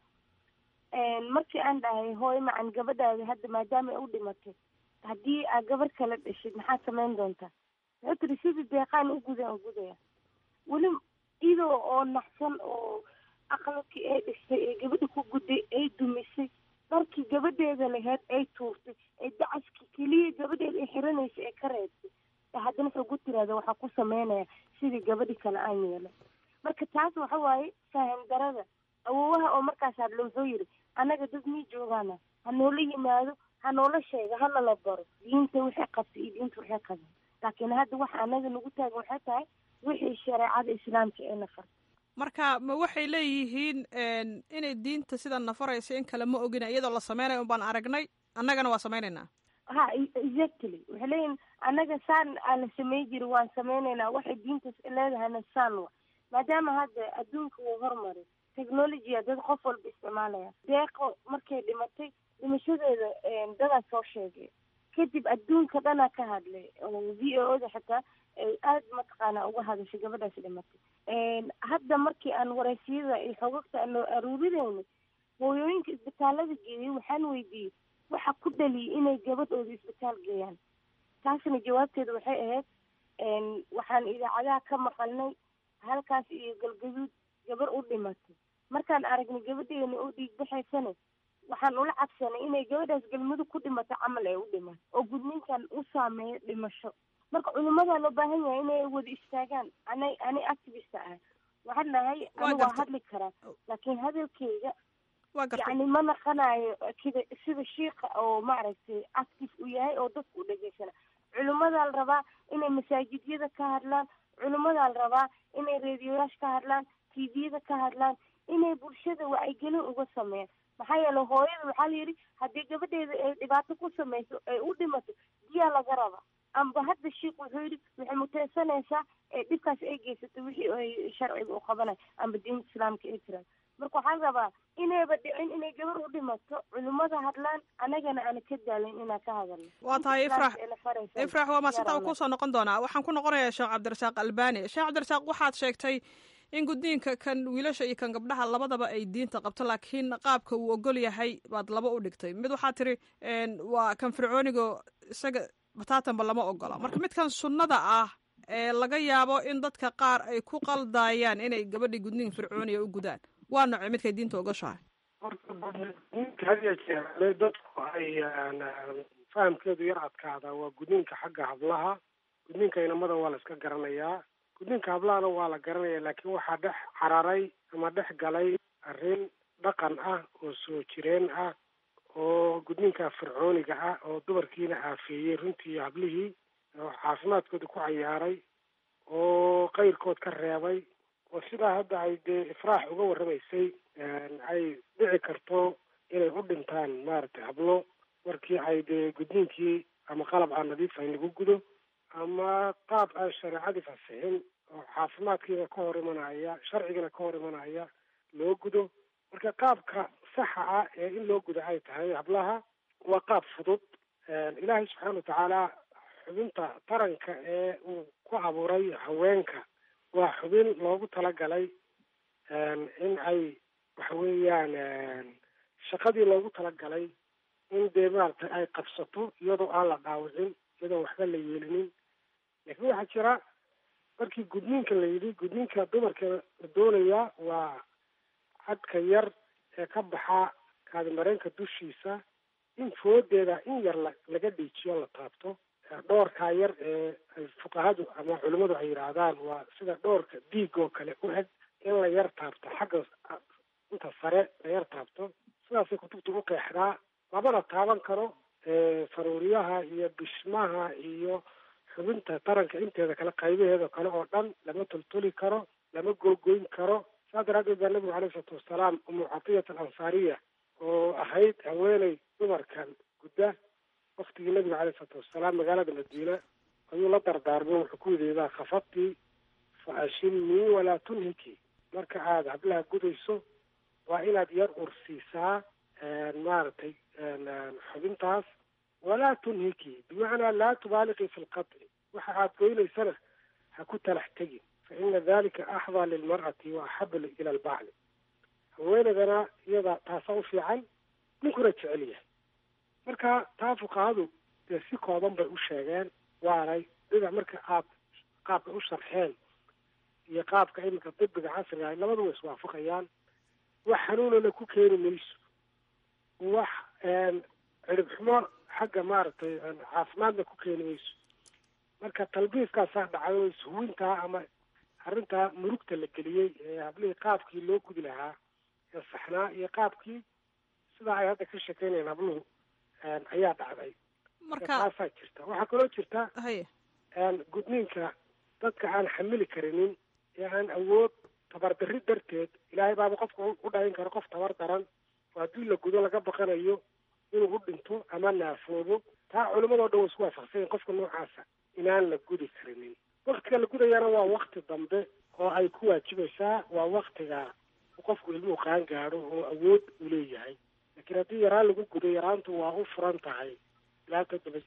markii aan dhahay hooyo macan gabadhaada hadda maadaama ay u dhimatay haddii aa gabar kala dhashid maxaad samayn doontaa wuxuu tiri sidii deeqaan u gudan u gudaya weli idoo oo naxsan oo aqalkii ay dhistay ee gabadha ku gudday ay dumisay dharkii gabadheeda laheyd ay tuurtay ee dacaskii keliya gabadheeda ay xiranaysa ee ka reebtay haddana wuxuu ku tiraada waxaa ku sameynaya sidii gabadhi kale aan yeelay marka taas waxa waaye faham darada awoowaha oo markaas hadlo wuxuu yidhi annaga dad mii joogaana ha noola yimaado ha noola sheega hana la baro diinta waxay qabtay iyo diinta waxay qaban laakiin hadda waxa annaga nagu taagan waxay tahay wixii shareecada islaamka ee na farta marka ma waxay leeyihiin inay diinta sida nafaraysa in kale ma ogina iyadoo la sameynayo un baan aragnay annagana waa sameynaynaa ha exactly waxay leeyihin annaga saan aan la samey jiri waan sameynaynaa waxay diintas leedahayna saan wa maadaama hadda adduunka wuu hormaray technologya dad qof walba isticmaalaya deeqo markay dhimatay dhimashadeeda dadaa soo sheegay kadib adduunka dhanaa ka hadlay oo v o oda xitaa ay aada mataqaana uga hadashay gabadhaas dhimatay hadda markii aan wareysiyada iyo xogagta aan loo aruurinayna hooyooyinka isbitaalada geeyay waxaan weydiiyey waxa ku dhaliyay inay gabadhooda isbitaal geeyaan taasna jawaabteeda waxay ahayd waxaan idaacadaha ka maqalnay halkaas iyo galgaduud gabar u dhimatay markaan aragnay gabadheena oo dhiig baxaysana waxaan ula cabsanay inay gabadhaas galmudug ku dhimato camal ay u dhimato oo gudninkan u saameeyo dhimasho marka culimadaa loo baahan yahay inay wada istaagaan ana ani activista ah waxaan nahay ani waa hadli karaa laakiin hadalkeyga yani ma naqanayo kida sida shiika oo maaragtay active u yahay oo dadka u dhegeysana culimadaa la rabaa inay masaajidyada ka hadlaan culimadaa la rabaa inay reediyoyaasha ka hadlaan tviyada ka hadlaan inay bulshada wacyigelin uga sameeyaan maxaa yeele hooyada waxaa la yidhi haddii gabadheeda ay dhibaato ku samayso ay u dhimato diyaa laga raba amba hadda shiik wuxuu yidhi waxay muteysanaysaa ee dhibkaas ay geysato wixii ay sharciga u qabanayo amba diinta islaamka ay jiraan marka waxaan rabaa inayba dhicin inay gabar u dhimato culimada hadlaan anagana aana ka daalin inaan ka hadalno waa tahay ifrax ifrax waa maasinta kusoo noqon doonaa waxaan ku noqonayaa sheekh cabdirasaaq albani sheekh cabdirasaaq waxaad sheegtay in gudniinka kan wiilasha iyo kan gabdhaha labadaba ay diinta qabto laakiin qaabka uu ogol yahay baad laba u dhigtay mid waxaa tiri waa kan fircoonigo isaga bataatanba lama ogola marka midkan sunnada ah ee laga yaabo in dadka qaar ay ku qaldaayaan inay gabadhii gudniin fircooniga u gudaan waa nocay midkay diinta ogoshahay horta had iyo jeer dadku ay fahamkeedu yar adkaada waa gudniinka xagga hablaha gudniinka inamada waa la iska garanayaa gudniinka hablahana waa la garanaya laakiin waxaa dhex cararay ama dhex galay arrin dhaqan ah oo soo jireen ah oo gudniinka fircooniga ah oo dumarkiina aafeeyey runtii iyo hablihii oo caafimaadkooda ku cayaaray oo qayrkood ka reebay oo sidaa hadda ay dee ifraax uga warramaysay ay dhici karto inay u dhintaan maaragtay hablo markii ay dee gudniinkii ama qalab aan nadiif ahayn lagu gudo ama qaab aan shareecadii fasixin oo caafimaadkiina ka hor imanaya sharcigana ka hor imanaya loo gudo marka qaabka saxa ah ee in loo gudo ay tahay hablaha waa qaab fudud ilaahay subxaana watacaala xubinta taranka ee uu ku abuuray haweenka waa xubin loogu talagalay in ay waxa weeyaan shaqadii loogu talagalay in dee maaragtay ay qabsato iyadoo aan la dhaawicin iyadoo waxba la yeelinin laakiin waxaa jira markii gudniinka la yidhi gudniinka dumarka la doonayaa waa cadka yar ee ka baxa kaadimareenka dushiisa in foodeeda in yar la laga dhiijiyo la taabto dhoorkaa yar ee ay fuqahadu ama culimmadu ay yidhaahdaan waa sida dhoorka diig oo kale u eg in la yar taabto xagga inta sare la yar taabto sidaasay kutubta u qeexdaa lamana taaban karo faruuriyaha iyo bishmaha iyo xubinta taranka inteeda kale qaybaheeda kale oo dhan lama toltoli karo lama googoyn karo saas daraaddeed baa nabigu alayh isalaatu wasalaam umu catiyat alansaariya oo ahayd haweeney dumarkan gudda waktigii nabiga alayh isalaatu wasalaam magaalada madiina ayuu la dardaarmo wuxuu ku yidhi idaa khafadti fa ashimii walaa tunhiki marka aada hablaha gudayso waa inaad yar ursiisaa maaragtay xubintaas walaa tunhiki bimacnaa laa tubaaliqii fi lqaطci waxa aad goynaysana ha ku talax tegin fa ina dalika axdaa lilmar'ati wa axabu ila albacli haweenaydana iyada taasaa u fiican ninkuna jecel yahay marka taa fuqahadu dee si kooban bay u sheegeen waanay dhinac marka aad qaabka u sharxeen iyo qaabka iminka dibiga casriga ah labadu way iswaafaqayaan wax xanuunana ku keeni mayso wax cirib xumo xagga maaragtay caafimaadna ku keeni mayso marka talbiiskaasaa dhacay oo ishuwintaa ama arrintaa murugta la geliyey ee hablihii qaabkii loo gudi lahaa ee saxnaa iyo qaabkii sidaa ay hadda ka shekeynayaan habluhu ayaa dhacday marka taasaa jirta waxaa kaloo jirta haye gudniinka dadka aan xamili karinin ee aan awood tabardarri darteed ilaahay baaba qofka u dhahin karo qof tabar daran oo haddii la gudo laga baqanayo inuu u dhinto ama naafoobo taa culimadoo dhan way isku waafaqsanyahin qofka noocaasa inaan la gudi karinin waktiga la gudayana waa wakti dambe oo ay ku waajibaysaa waa waktiga qofku ilmuhu qaan gaadho oo awood uu leeyahay laakiin haddii yaraan lagu gudo yaraantu waa u furan tahay ilaa toddoba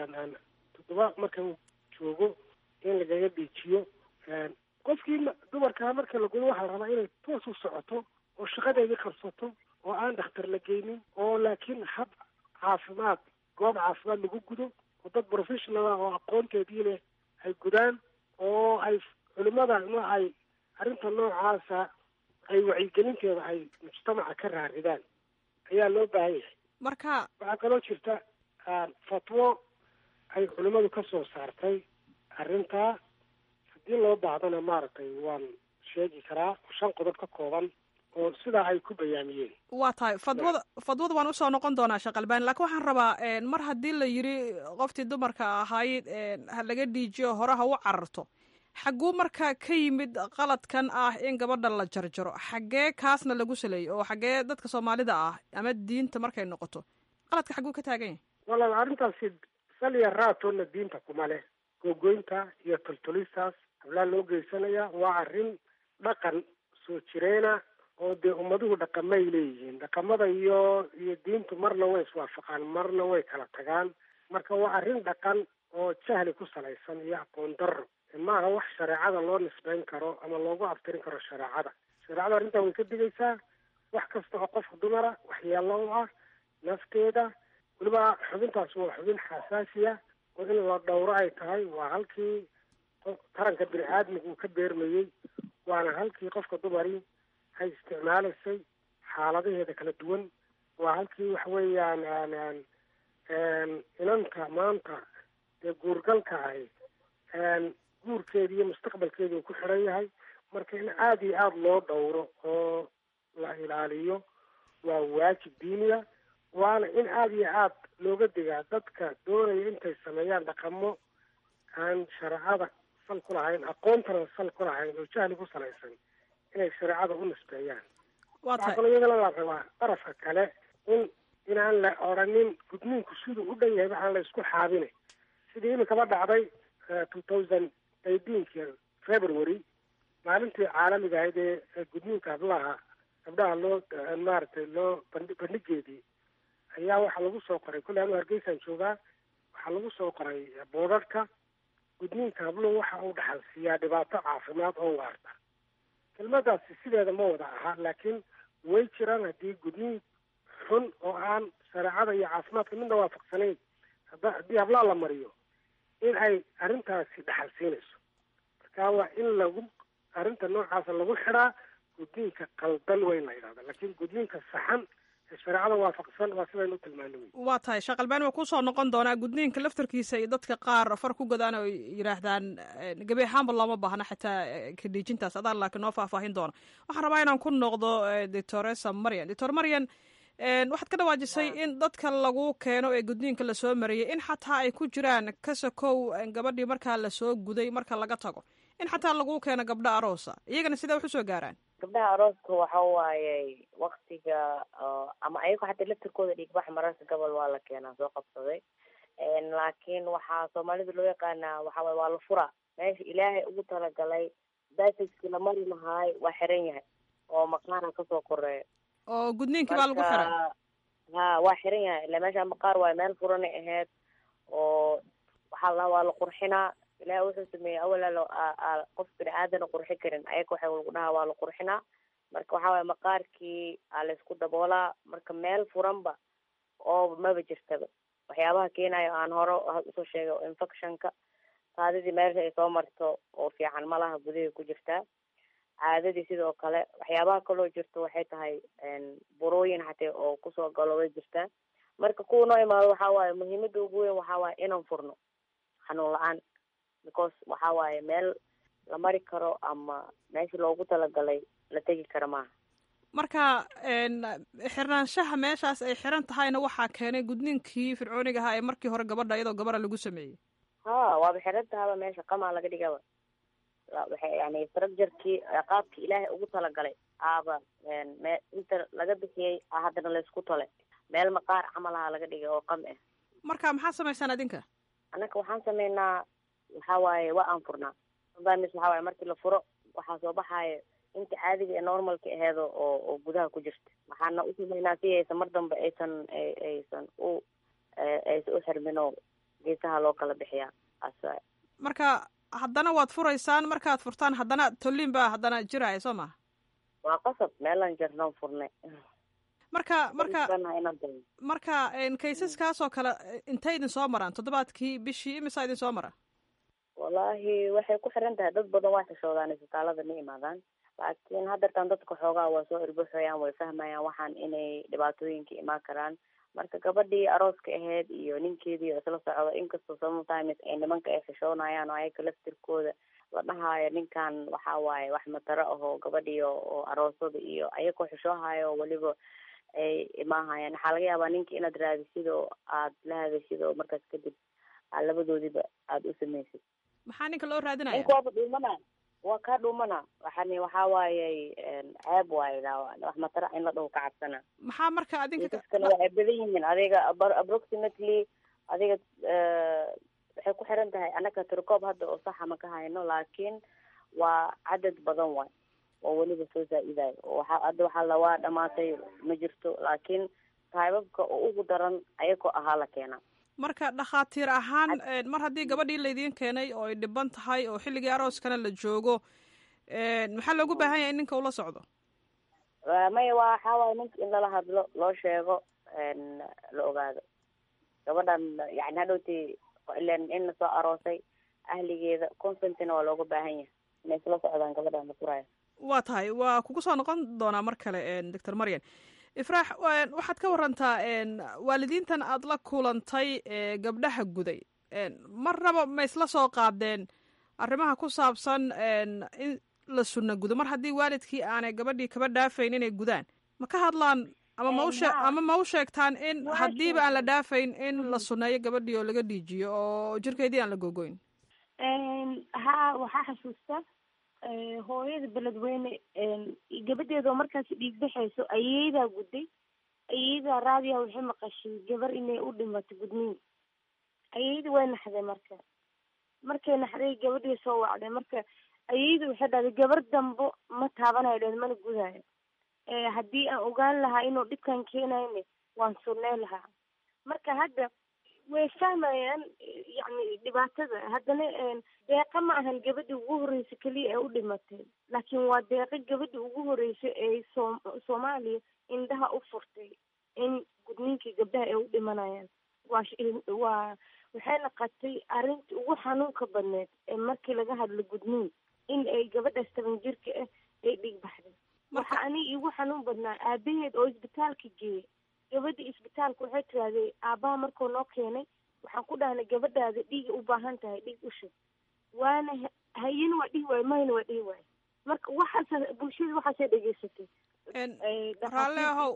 toddoba marka uu joogo in lagaga dhiijiyo qofkii dumarkaa marka la gudo waxaa la rabaa inay toos u socoto oo shaqadeedii qabsato oo aan dhakhtar la geynin oo laakiin hab caafimaad goob caafimaad lagu gudo oo dad professional ah oo aqoonteedii leh ay gudaan oo ay culimada no ay arrinta noocaasa ay wacyigelinteeda ay mujtamaca ka raaridaan ayaa loo baahan yahay marka waxaa kaloo jirta fatwo ay culimadu ka soo saartay arrintaa haddii loo baahdana maaragtay waan sheegi karaa shan qodob ka kooban oo sidaa ay ku bayaamiyeen waa tahay fadwada fadwada waan usoo noqon doonaa sheekh albani laakiin waxaan rabaa mar haddii la yidhi qoftii dumarka ahayd ha laga dhiijiyo hore ha u cararto xagguu marka ka yimid qaladkan ah in gabadha la jarjaro xaggee kaasna lagu saleeyo oo xaggee dadka soomaalida ah ama diinta markay noqoto qaladka xagguu ka taagan yahay walaal arrintaasi saliya raatoona diinta kuma leh googoynta iyo toltolistaas hablaa loo geysanaya waa arrin dhaqan soo jireena oo dee ummaduhu dhaqamay leeyihiin dhaqamada iyo iyo diintu marna way iswaafaqaan marna way kala tagaan marka waa arrin dhaqan oo jahli ku salaysan iyo aqoon darro maaha wax shareecada loo nisbeyn karo ama loogu abtirin karo shareecada shareecada arrintaa way ka digaysaa wax kasta oo qofka dumara waxyeelo u ah nafteeda weliba xubintaas waa xubin xasaasiya oo in la dhowro ay tahay waa halkii taranka bini aadmiga uu ka beermayey waana halkii qofka dumari ay isticmaalaysay xaaladaheeda kala duwan waa halkii waxa weeyaan inanta maanta ee guurgalka ahi guurkeedi iyo mustaqbalkeedi uu ku xidhan yahay marka in aada iyo aada loo dhowro oo la ilaaliyo waa waajib diiniya waana in aada iyo aad looga digaa dadka doonaya intay sameeyaan dhaqamo aan shareecada sal ku lahayn aqoontana sal ku lahayn oo jahli ku salaysan inay shareecada u nisbeeyaan waxaa kaloo iyagana la rabaa darafka kale in inaan la odhanin gudniinku siduu u dhan yahay waxaan la isku xaabine sidii iminkaba dhacday two thousand eighteenki february maalintii caalamiga ahayd ee gudniinka hablaha gabdhaha loo maaragtay loo bandhi bandhigeedii ayaa waxaa lagu soo qoray kolley anu hargeysaan joogaa waxaa lagu soo qoray boodharka gudniinka habluhu waxa uu dhaxal siiyaa dhibaato caafimaad oo waarta kelmadaasi sideeda ma wada aha laakiin way jiraan haddii gudniin xun oo aan shareecada iyo caafimaadka midna waafaqsanayn hadda haddii hablaa la mariyo in ay arrintaasi dhaxal siinayso marka waa in lagu arrinta noocaasa lagu xidhaa gudniinka qaldan weyn la yidhahda laakiin gudniinka saxan ee shareecada waafaqsan waa sidaynu u tilmaano wey waa tahay sheekh albani waa kusoo noqon doonaa gudniinka laftarkiisa iyo dadka qaar far ku godaan oo yidhaahdaan gebi ahaanba looma baahna xitaa kadhiijintaas adaan laakiin noo faahfaahin doona waxaan rabaa inaan ku noqdo doctoresa marian doctor marian waxaad ka dhawaajisay in dadka lagu keeno ee gudniinka lasoo mariyay in xataa ay ku jiraan kasakow gabadhii markaa lasoo guday marka laga tago in xataa lagu keeno gabdho aroosa iyagana sidee wax usoo gaaraan gabdhaha arooska waxa waaye waktiga ama ayago xataa laftirkooda dhiigbax mararka gobol waa la keenaa soo qabsaday laakiin waxaa soomaalida loo yaqaanaa waxa waye waa la furaa meesha ilaahay ugu talagalay basaskii la mari lahaay waa xiran yahay oo maqaara kasoo koreeya oo gudniinkii baa lagu xiray ha waa xiran yahay ila meesha maqaar waayo meel furanay ahayd oo waxaa la waa la qurxinaa ilahi wuxuu sameeyey awal qof bini aadana qurxi karin ayaga waxa lagu dhahaa waa la qurxinaa marka waxa waye maqaarkii aa laysku daboolaa marka meel furanba oo maba jirtaba waxyaabaha keenayo aan hore usoo sheegay oo infectionka kaadidii meesha ay soo marto oo fiican malaha gudahay ku jirtaa caadadii sidoo kale waxyaabaha kaloo jirto waxay tahay burooyin xatee oo kusoo galo way jirtaa marka kuwa noo imaado waxa waaye muhiimada ugu weyn waxa waaye inaan furno xanuun la-aan because waxa waaye meel la mari karo ama meesha loogu talagalay la tegi karo maaha marka xirnaanshaha meeshaas ay xiran tahayna waxaa keenay gudniinkii fircooniga ahaa ee markii hore gabadha iyadoo gabadha lagu sameeyey ha waaba xiran tahaba meesha qamaa laga dhigaba waxay yani structurkii qaabkii ilaahay ugu talagalay aaba me inta laga bixiyey haddana laysku tole meel maqaar camal aha laga dhigay oo qam ah marka maxaa samaysaan adinka annaka waxaan sameynaa waxa waaye waa aan furnaa sometimes waxa waaye markii la furo waxaa soo baxaayo inta caadiga ee normalka aheedo oo oo gudaha ku jirta waxaana u sameynaa si aysan mar dambe aysan aysan u aysan u xirmin oo geesaha loo kala bixiyaa as marka haddana waad furaysaan markaad furtaan haddana tolliin baa haddana jiraya soo maha waa qasab meelaan jirnoon furnay marka marka marka kaysaskaas oo kale intay idin soo maraan toddobaadkii bishii imisaa idin soo mara wallaahi waxay ku xiran tahay dad badan waa xishoodaan isbitaalada ma imaadaan laakiin haddeertaan dadka xoogaa waa soo irbuxayaan way fahmayaan waxaan inay dhibaatooyinka imaan karaan marka gabadhii arooska ahayd iyo ninkeedii isla socda inkastoo sometimes ay nimanka ay xishoonayaan oo ayaga laftirkooda la dhahaayo ninkan waxa waaye wax mataro ahoo gabadhii oo aroosada iyo ayagoo xishoohayo weliba ay imaahayaan waxaa laga yaabaa ninka inaad raadisid oo aad la hadashid oo markaas kadib aad labadoodiba aada u samaysid maxaa ninka loo raadinaya ninka waaba dhuumana waa kaa dhuumana waxani waxaa waaye ceeb waaye wax matara in la dhaho ka cabsana maxaa marka adinka kisaskana waa ay badan yihiin adiga approximately adiga waxay ku xiran tahay anaka tirkoob hadda oo saxa ma ka hayno laakiin waa cadad badan waay oo weliba soo zaa-idayo waxa hadda waxaa la waa dhamaatay ma jirto laakiin taybabka oo ugu daran ayagoo ahaa la keenaa marka dhakhaatiir ahaan mar haddii gabadhii laydiin keenay oo ay dhiban tahay oo xilligii arooskana la joogo maxaa loogu baahan yahay in ninka ula socdo maya waa waxaa waaya ninka in lala hadlo loo sheego la ogaado gabadhan yani hadhowti ilan in la soo aroosay ahligeeda consentina waa looga baahan yahay inay isla socdaan gabadhan la furaayo waa tahay waa kugu soo noqon doonaa mar kale doctor maryan ifraax waxaad ka warantaa waalidiintan aada la kulantay gabdhaha guday marnaba ma isla soo qaadeen arrimaha ku saabsan in la sunna gudo mar haddii waalidkii aanay gabadhii kaba dhaafayn inay gudaan ma ka hadlaan ama ma ushe ama ma u sheegtaan in haddiiba aan la dhaafayn in la sunneeyo gabadhii oo laga dhiijiyo oo jirkeedii aan la gogoyn ha waxaa xasuusta hooyada beledweyne gabadheeda oo markaas dhiig baxayso ayeydaa gudday ayada raadiya waxay maqashay gabar inay u dhimato gudniin ayada way naxday marka markay naxday gabadhii soo wacday marka ayada waxay dhahday gabar dambo ma taabanayo dheed mana gudayo haddii aan ogaan lahaa inuu dhibkan keenayne waan sunnay lahaa marka hadda way fahmayaan yacni dhibaatada haddana deeqa ma ahan gabadhi ugu horreysa keliya ee u dhimatay laakiin waa deeqa gabadhi ugu horreysa ee soom soomaaliya indhaha u furtay in gudniinkii gabdhaha ay u dhimanayaan waa waa waxay naqatay arrintii ugu xanuunka badneed ee markii laga hadlo gudniin in ay gabadhaas toban jirka ah ay dhig baxday waxa ani igu xanuun badnaa aabaheed oo isbitaalka geeyay gabadhi isbitaalka waxay tirahdee aabbaha markuu noo keenay waxaan ku dhahnay gabadhaada dhiiga u baahan tahay dhiig u shub waana hayana waa dhihi waayo mahayna waa dhihi waayo marka waxaas bulshada waxaasay dhegeysatay raalle ahow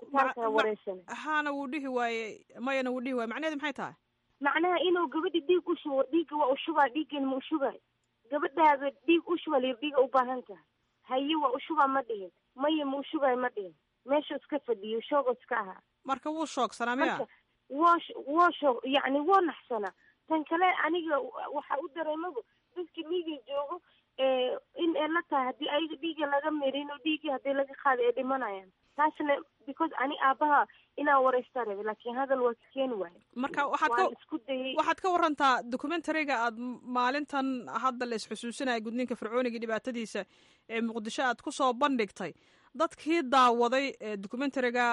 haana wuu dhihi waaye mayana wuu dhihi waaye macnaheedu maxay tahay macnaha inuu gabadhi dhiig u shubo dhiigga waa u shubaa dhiiggan ma u shubaay gabadhaada dhiig u shuba liyo dhiiga u baahan tahay haye waa u shubaa ma dhihin maya ma u shubaay ma dhihin meesha iska fadhiyo shoogo iska ahaa marka wuu shoogsanaa miya woo woo shoog yacni woo naxsanaa tan kale aniga waxa u dareemaba dadka dhiiga joogo in ay la tahay haddii ayaga dhiiga laga mirin oo dhiigii haddii laga qaada ay dhimanayaan taasna because ani aabaha inaan wareystaa rabe laakiin hadal waa ka keeni waayo marka waxaad ka isku dayay waxaad ka warantaa documentariga aad maalintan hadda la isxusuusinaya gudniinka fircooniga dhibaatadiisa ee muqdisho aad kusoo bandhigtay dadkii daawaday ee documentariga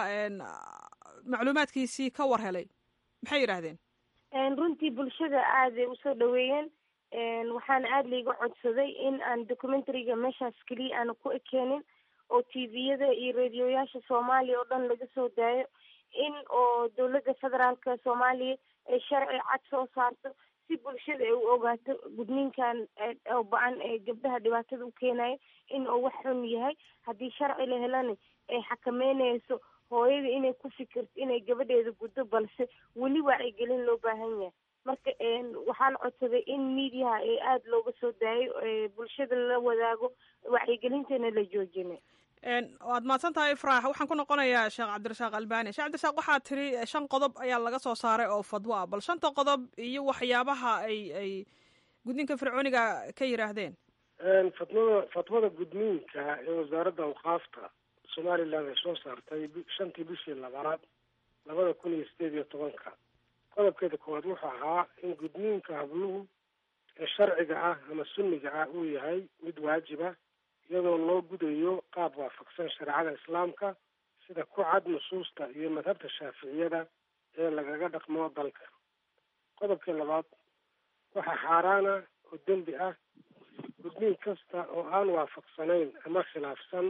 macluumaadkiisii ka war helay maxay yidhaahdeen runtii bulshada aaday usoo dhaweeyeen waxaana aada laiga codsaday in aan documentariga meeshaas keliya aana ku ekeenin oo tviyada iyo radioyaasha soomaaliya oo dhan laga soo daayo in oo dowladda federaalka soomaaliya ay sharci cad soo saarto si bulshada ay u ogaato gudniinkan oo ba-an ee gabdhaha dhibaatada u keenayo in uu wax xun yahay haddii sharci la helana ay xakameynayso hooyada inay ku fikirto inay gabadheeda guddo balse weli wacyigelin loo baahan yahay marka waxaan codsaday in mediaha ee aada looga soo daayo bulshada la wadaago wacyigelintana la joojina waad mahadsan tahay ifraax waxaan ku noqonayaa sheekh cabdirasaaq albani sheekh cabdirasaaq waxaa tiri shan qodob ayaa laga soo saaray oo fadwo ah bal shanta qodob iyo waxyaabaha ay ay gudniinka fircooniga ka yidhaahdeen fatwada fatwada gudniinka ee wasaaradda awqaafta somaliland ay soo saartay shantii bishii labaad labada kun iyo sideed iyo tobanka qodobkeeda koowaad wuxuu ahaa in gudniinka habluhu ee sharciga ah ama sunniga ah uu yahay mid waajiba iyadoo loo gudayo qaab waafaqsan shareecada islaamka sida ku cad nusuusta iyo madhabta shaaficiyada ee lagaga dhaqmo dalka qodobkii labaad waxaa xaaraana oo dembi ah gudniin kasta oo aan waafaqsanayn ama khilaafsan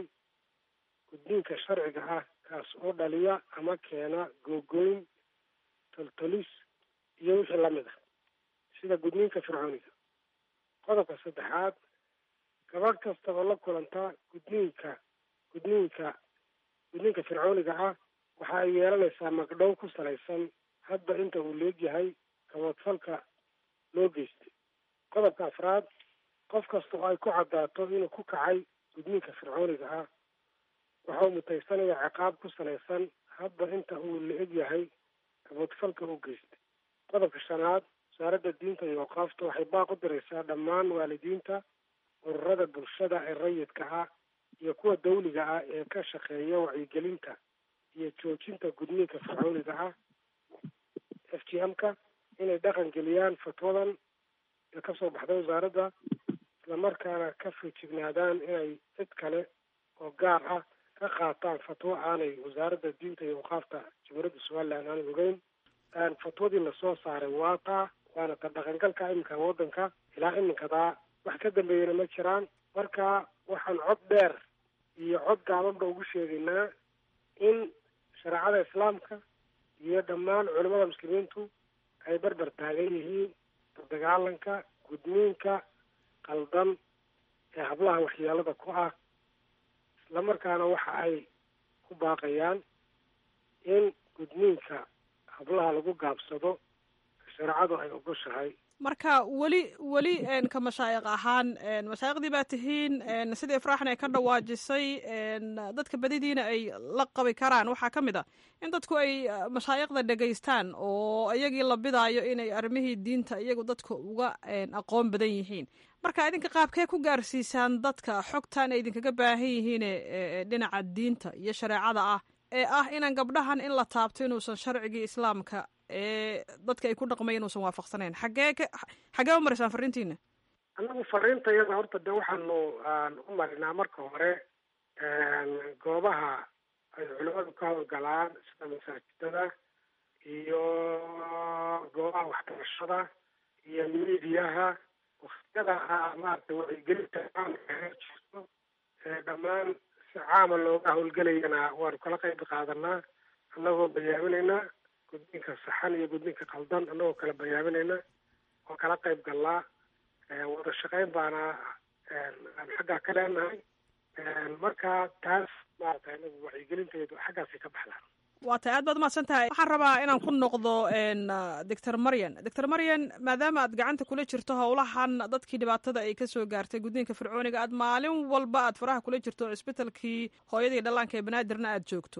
gudniinka sharciga ah kaas oo dhaliya ama keena googoyn toltolis iyo wixii lamid ah sida gudniinka fircooniga qodobka saddexaad gabadh kasta oo la kulanta gudniinka gudniinka gudniinka fircooniga ah waxa ay yeelanaysaa magdhow ku salaysan hadba inta uu leegyahay kaboodfalka loo geystay qodobka afraad qof kasta oo ay ku caddaato inuu ku kacay gudniinka fircooniga ah waxa uu mutaysanaya ciqaab ku salaysan hadba inta uu la-eg yahay kaboodfalka u geystay qodobka shanaad wasaaradda diinta iyo awqaafta waxay baaq u diraysaa dhammaan waalidiinta ururada bulshada ee rayidka ah iyo kuwa dawliga ah ee ka shaqeeya wacyigelinta iyo joojinta gudniinka fircooniga ah f g m ka inay dhaqan geliyaan fatwadan ee kasoo baxday wasaaradda islamarkaana ka feejignaadaan inay cid kale oo gaar ah ka qaataan fatwo aanay wasaaradda diinta iyo awqaafta jamhuuriyadda somaliland aanay ogeyn fatwadii lasoo saaray waa taa waana ta dhaqangalka iminka waddanka ilaa iminkadaa wax ka dambeeyana ma jiraan marka waxaan cod dheer iyo cod gaabanba ugu sheegaynaa in shareecada islaamka iyo dhammaan culimada muslimiintu ay barbar taagan yihiin dagaalanka gudniinka qaldan ee hablaha waxyeelada ku ah islamarkaana waxa ay ku baaqayaan in gudniinka hablaha lagu gaabsado shareecadu ay ogoshahay marka weli weli ka mashaayiq ahaan mashaayiqdii baa tihiin sidii ifraaxna ay ka dhawaajisay dadka badidiina ay la qabi karaan waxaa ka mid a in dadku ay mashaayiqda dhegaystaan oo iyagii la bidaayo inay arrimihii diinta iyagu dadka uga aqoon badan yihiin marka idinka qaabkee ku gaarsiisaan dadka xogtan ay idinkaga baahan yihiine dhinaca diinta iyo shareecada ah ee ah inaan gabdhahan in la taabto inuusan sharcigii islaamka ee dadka ay ku dhaqmay inuusan waafaqsanayn xagee xagee u maraysaan fariintiina annagu fariintayada horta de waxaanu u marinaa marka hore goobaha ay culimadu ka howlgalaan sida masaajidada iyo goobaha waxbarashada iyo miidiyaha waktiyada maarata wacyigelinta caamka heer jirto dhammaan si caama looga howlgelayana waanu kala qayb qaadanaa annagoo bayaaminaynaa gudniinka saxan iyo gudniinka qaldan annagoo kala bayaaminayna oo kala qayb galnaa wada shaqayn baana aan xaggaa ka leenahay marka taas maarata inagu wacyigelinteedu xaggaasay ka baxdaan waa tay aad baad umahadsan tahay waxaan rabaa inaan ku noqdo doctor maryan doctor maryan maadaama aad gacanta kula jirto howlahan dadkii dhibaatada ay kasoo gaartay gudniinka fircooniga aad maalin walba aad faraha kula jirto cisbitalkii hooyadii dhallaanka ee banaadirna aad joogto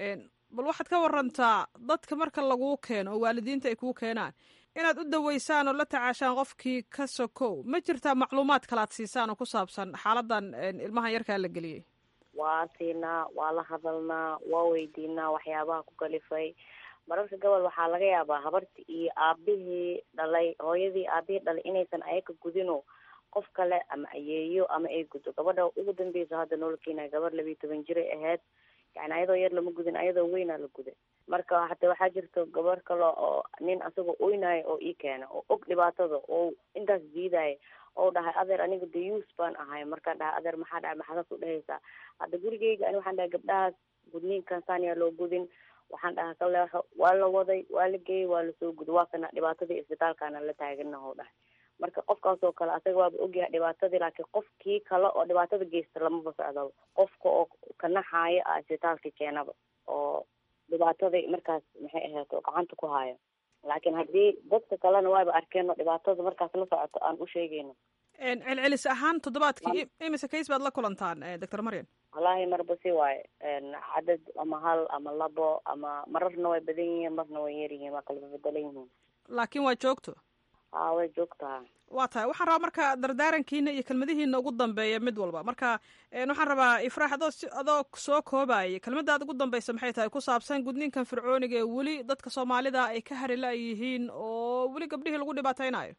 bal waxaad ka warantaa dadka marka laguu keeno oo waalidiinta ay kuu keenaan inaad u daweysaan oo la tacaashaan qofkii ka sokow ma jirtaa macluumaad kalaad siisaan oo ku saabsan xaaladan ilmahan yarkaa la geliyey waa siinaa waa la hadalnaa waa weydiinaa waxyaabaha ku kalifay mararka gobol waxaa laga yaabaa habartii iyo aabihii dhalay hooyadii aabihii dhalay inaysan ayaga gudino qof kale ama ayeeyo ama ay gudo gabadha ugu dambeysa hadda noola keenaya gabar labiiyo toban jiray ahayd yani ayadoo yar lama gudin ayadoo weynaa la guday marka hata waxaa jirto gabar kale oo nin asagoo oynayo oo ii keena oo og dhibaatada oo intaas diidaya oo dhahay adeer aniga dayuus baan ahay markaan dhahay adeer maxaa dhahay maxaadaas u dhehaysaa hadda gurigeyga ani waxaan dhahay gabdhahaas gudniinkan saaniyaa loo gudin waxaan dhahay ka leexo waa la waday waa la geeyey waa lasoo guday waa kana dhibaatadii isbitaalkaana la taaganaho dhahay marka qofkaasoo kale asaga waaba ogyahay dhibaatadii laakiin qofkii kale oo dhibaatada geysta lamaba socdaba qofka oo kanaxaayo a isbitaalka keenaba oo dhibaatadii markaas maxay ahayd oo gacanta ku haayo laakiin haddii dadka kalena waaba arkeen oo dhibaatada markaas la socoto aan u sheegayno celcelis ahaan toddobaadkii imise kays baad la kulantaan doctor maryan wallaahi marba si waaye cadad ama hal ama labo ama mararna way badan yihiin marna way yar yihiin waa kala bedelan yihiin laakiin waa joogto haa way joogtaa waa tahay waxaan rabaa marka dardaarankiina iyo kelmadihiina ugu dambeeya mid walba marka waxaan rabaa ifraax adoo si adoo soo koobaya kelmadaad ugu dambeysa maxay tahay ku saabsan gudniinkan fircooniga ee weli dadka soomaalida ay ka harila yihiin oo weli gabdhihii lagu dhibaateynayo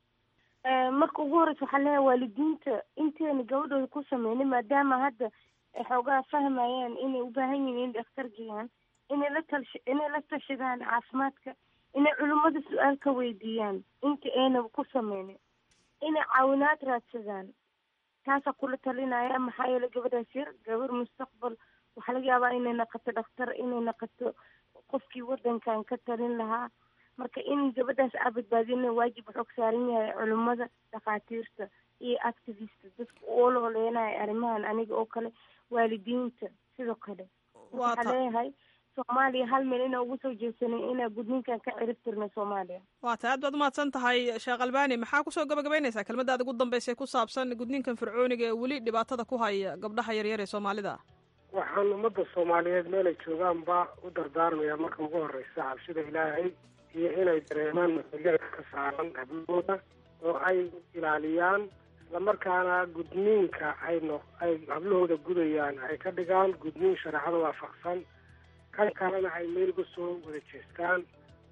marka ugu horeysa waxaa leeyahay waalidiinta inteena gabadhooda ku sameynay maadaama hadda ay xoogaa fahmayaan inay u baahan yihiin in dhakhtar geeyaan inay la talsh inay la tashadaan caafimaadka inay culimmada su-aal ka weydiiyaan inta aynaba ku sameynin inay caawinaad raadsadaan taasaa kula talinaya maxaa yeele gabadhaas yar gabar mustaqbal waxaa laga yaabaa inay naqato dhakhtar inay naqato qofkii wadankan ka talin lahaa marka in gabadhaas aa badbaadina waajib wuxuu ka saaran yahay culimmada dhakhaatiirta iyo activista dadka oola oleenaya arrimahan aniga oo kale waalidiinta sidoo kale waxaa leeyahay soomaaliya hal meel inaa ugu soo jeesanay inaa gudniinkan ka cirib tirna soomaaliya waa tahay aad baad umahadsan tahay sheekh albani maxaa kusoo gabagabaynaysaa kelmadaada ugu dambeysay ku saabsan gudniinkan fircooniga ee weli dhibaatada ku haya gabdhaha yaryar ee soomaalida waxaan ummadda soomaaliyeed meelay joogaanba u dardaarmayaa marka ugu horeysa cabsida ilaahay iyo inay dareemaan mas-uuliyada ka saaran hablahooda oo ay ilaaliyaan islamarkaana gudniinka ay no ay hablahooda gudayaan ay ka dhigaan gudniin shareecada waafaqsan kan kalena ay meel uga soo wada jeestaan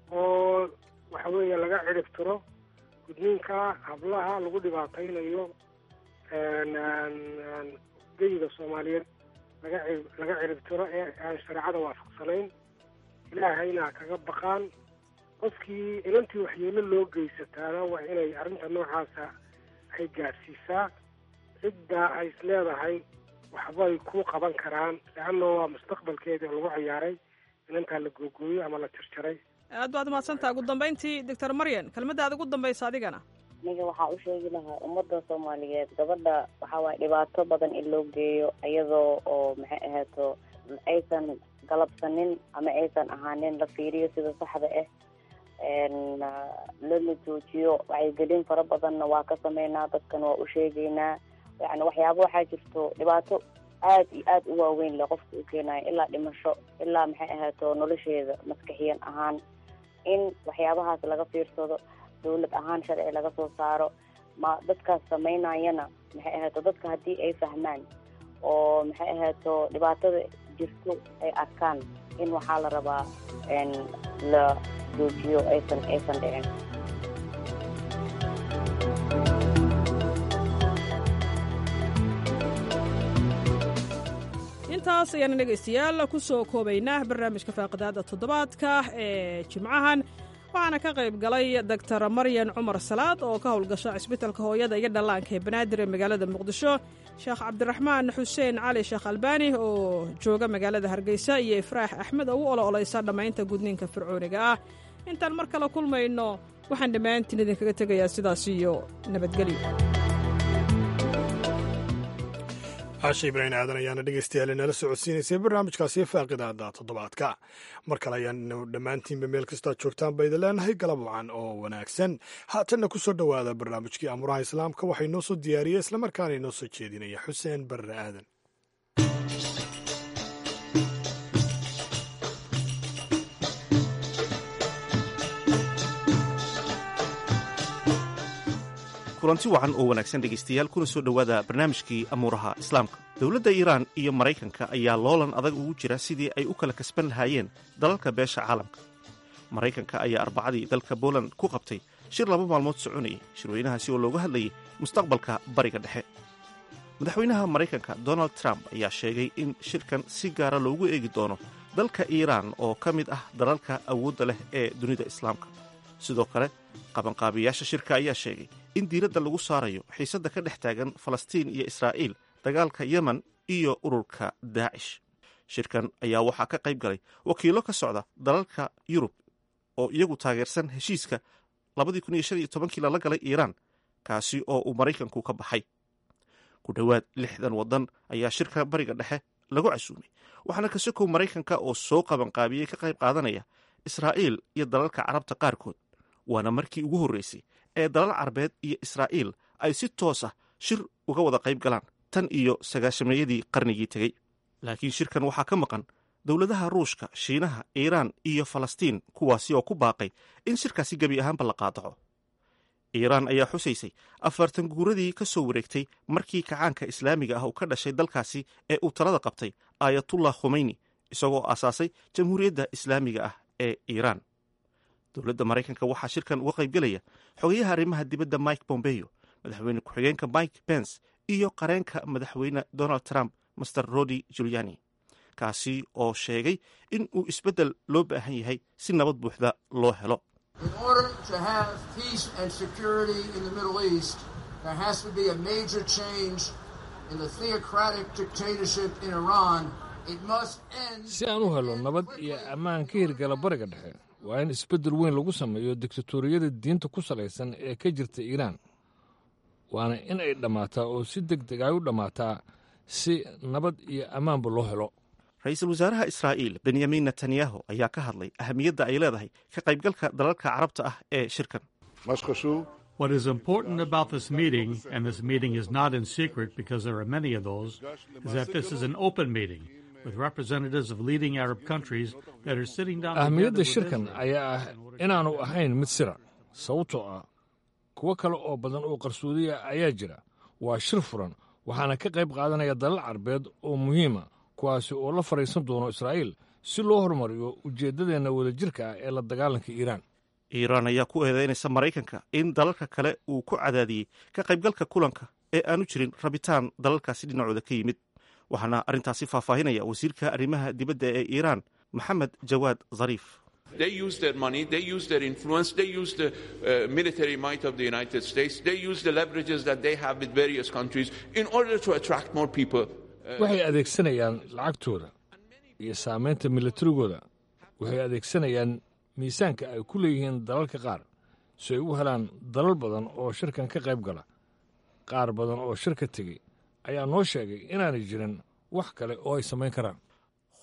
oo waxa weeye laga cirib tiro gudniinka hablaha lagu dhibaataynayo geyiga soomaaliyeed laga ci laga cirib tiro ee aan shareecada waafaqsanayn ilaahayna kaga baqaan qofkii inantii waxyeelo loo geysataana waa inay arrinta noocaasa ay gaadhsiisaa cidda ay is leedahay waxbay ku qaban karaan leanna waa mustaqbalkeedii lagu ciyaaray inantaa la googooyey ama la jarjaray aad baad umahadsantaha ugu dambeyntii doctor maryan kelmadaada ugu dambaysa adigana aniga waxaa u sheegi lahaa ummadda soomaaliyeed gabadha waxaa waaye dhibaato badan in loo geeyo iyadoo oo maxay ahaato aysan galabsanin ama aysan ahaanin la fiiriyo sida saxda ah lana joojiyo wacyigelin fara badanna waa ka sameynaa dadkana waa u sheegeynaa yani waxyaaba waxaa jirto dhibaato aad iyo aad u waaweyn le qofka u keenayo ilaa dhimasho ilaa maxay ahaato nolosheeda maskaxiyan ahaan in waxyaabahaas laga fiirsado dawlad ahaan sharci laga soo saaro ma dadkaas sameynayana maxay ahaato dadka haddii ay fahmaan oo maxay ahaato dhibaatada jirto ay arkaan in waxaa la rabaa la joojiyo aysan aysan dhicin intaas ayaana dhegaystayaal ku soo koobaynaa barnaamijka faaqidaada toddobaadka ee jimcahan waxaana ka qayb galay doctor maryan cumar salaad oo ka howlgasha cisbitalka hooyada iyo dhallaanka ee banaadir ee magaalada muqdisho sheekh cabdiraxmaan xuseen cali sheekh albaani oo jooga magaalada hargeysa iyo ifraax axmed oo u olo-oleysa dhammaynta gudniinka fircooniga ah intaan mar kale kulmayno waxaan dhammaantiin idinkaga tegayaa sidaas iyo nabadgelyo caasha ibraahim aadan ayaana dhegeystayaal inala socodsiinaysay barnaamijkaasi faaqidaada toddobaadka mar kale ayaanu dhammaantiinba meel kastaa joogtaan ba idin leenahay galab wacan oo wanaagsan haatanna ku soo dhowaada barnaamijkii amuraha islaamka waxay noo soo diyaariyey islamarkaana inoo soo jeedinaya xuseen barre aadan kulanti wacan oo wanaagsan dhegaystayaal kuna soo dhowaada barnaamijkii amuuraha islaamka dowladda iiraan iyo maraykanka ayaa loolan adag ugu jira sidii ay u kala kasban lahaayeen dalalka beesha caalamka maraykanka ayaa arbacadii dalka boland ku qabtay shir laba maalmood soconayay shirweynahaasi oo looga hadlayay mustaqbalka bariga dhexe madaxweynaha maraykanka donald trump ayaa sheegay in shirkan si gaara loogu eegi doono dalka iiraan oo ka mid ah dalalka awoodda leh ee dunida islaamka sidoo kale qabanqaabiyaasha shirka ayaa sheegay in diiradda lagu saarayo xiisadda ka dhex taagan falastiin iyo israa'iil dagaalka yemen iyo ururka daacish shirkan ayaa waxaa ka qayb galay wakiillo ka socda dalalka yurub oo iyagu taageersan heshiiska kii lala galay iiraan kaasi oo uu maraykanku ka baxay ku dhowaad lixdan waddan ayaa shirka bariga dhexe lagu casuumay waxaana kasokow maraykanka oo soo qabanqaabiyey ka qayb qaadanaya israa'iil iyo dalalka carabta qaarkood waana markii ugu horreysay ee dalal carabeed iyo israa'iil ay si toos ah shir uga wada qayb galaan tan iyo sagaashameeyadii qarnigii tegey laakiin shirkan waxaa ka maqan dowladaha ruushka shiinaha iiraan iyo falastiin kuwaasi oo ku baaqay in shirkaasi gebi ahaanba la qaadaco iiraan ayaa xusaysay afartan guuradii ka soo wareegtay markii kacaanka islaamiga ah uu ka dhashay dalkaasi ee uu talada qabtay aayatullah khomeyni isagoo aasaasay jamhuuriyadda islaamiga ah ee iiraan dowladda maraykanka waxaa shirkan uga qaybgelaya xogayaha arrimaha dibadda mike bombeyo madaxweyne ku-xigeenka mike pence iyo qareenka madaxweyne donald trump master rodi juliani kaasi oo sheegay in uu isbeddel loo baahan yahay si nabad buuxda loo helo si aan u helo nabad iyo ammaan ka hirgala bariga dhexe waa in isbeddel weyn lagu sameeyo diktatoriyada diinta ku salaysan ee ka jirta iiraan waana in ay dhammaataa oo si deg deg ay u dhammaataa si nabad iyo ammaanba loo helo ra-iisul wasaaraha israa'iil benyamin netanyahu ayaa ka hadlay ahamiyadda ay leedahay ka qaybgalka dalalka carabta ah ee shirkan What is important about this meeting, and this meeting is not in secret because there are many of those, is that this is an open meeting with representatives of leading Arab countries that are sitting down ahmiyadda shirkan ayaa ah inaanu ahayn mid sira sababtoo ah kuwo kale oo badan oo qarsoodiya ayaa jira waa shir furan waxaana ka qayb qaadanaya dalal carbeed oo muhiima kuwaasi oo la fadhiisan doono israa'iil si loo horumariyo ujeeddadeenna wadajirka ah ee la dagaalanka iiraan iiraan ayaa ku eedeynaysa maraykanka in dalalka kale uu ku cadaadiyey ka qaybgalka kulanka ee aanu jirin rabitaan dalalkaasi dhinacooda ka yimid waxaana arrintaasi faahfaahinaya wasiirka arrimaha dibadda ee iiraan maxamed jawaad zariif They use their money, they use their influence, they use the uh, military might of the United States, they use the leverages that they have with various countries in order to attract more people. waxay adeegsanayaan lacagtooda iyo saamaynta milatarigooda waxay adeegsanayaan miisaanka ay ku leeyihiin dalalka qaar si ay u helaan dalal badan oo shirkan ka qayb gala qaar badan oo shirka tegey ayaa noo sheegay inaanay jirin wax kale oo ay samayn karaan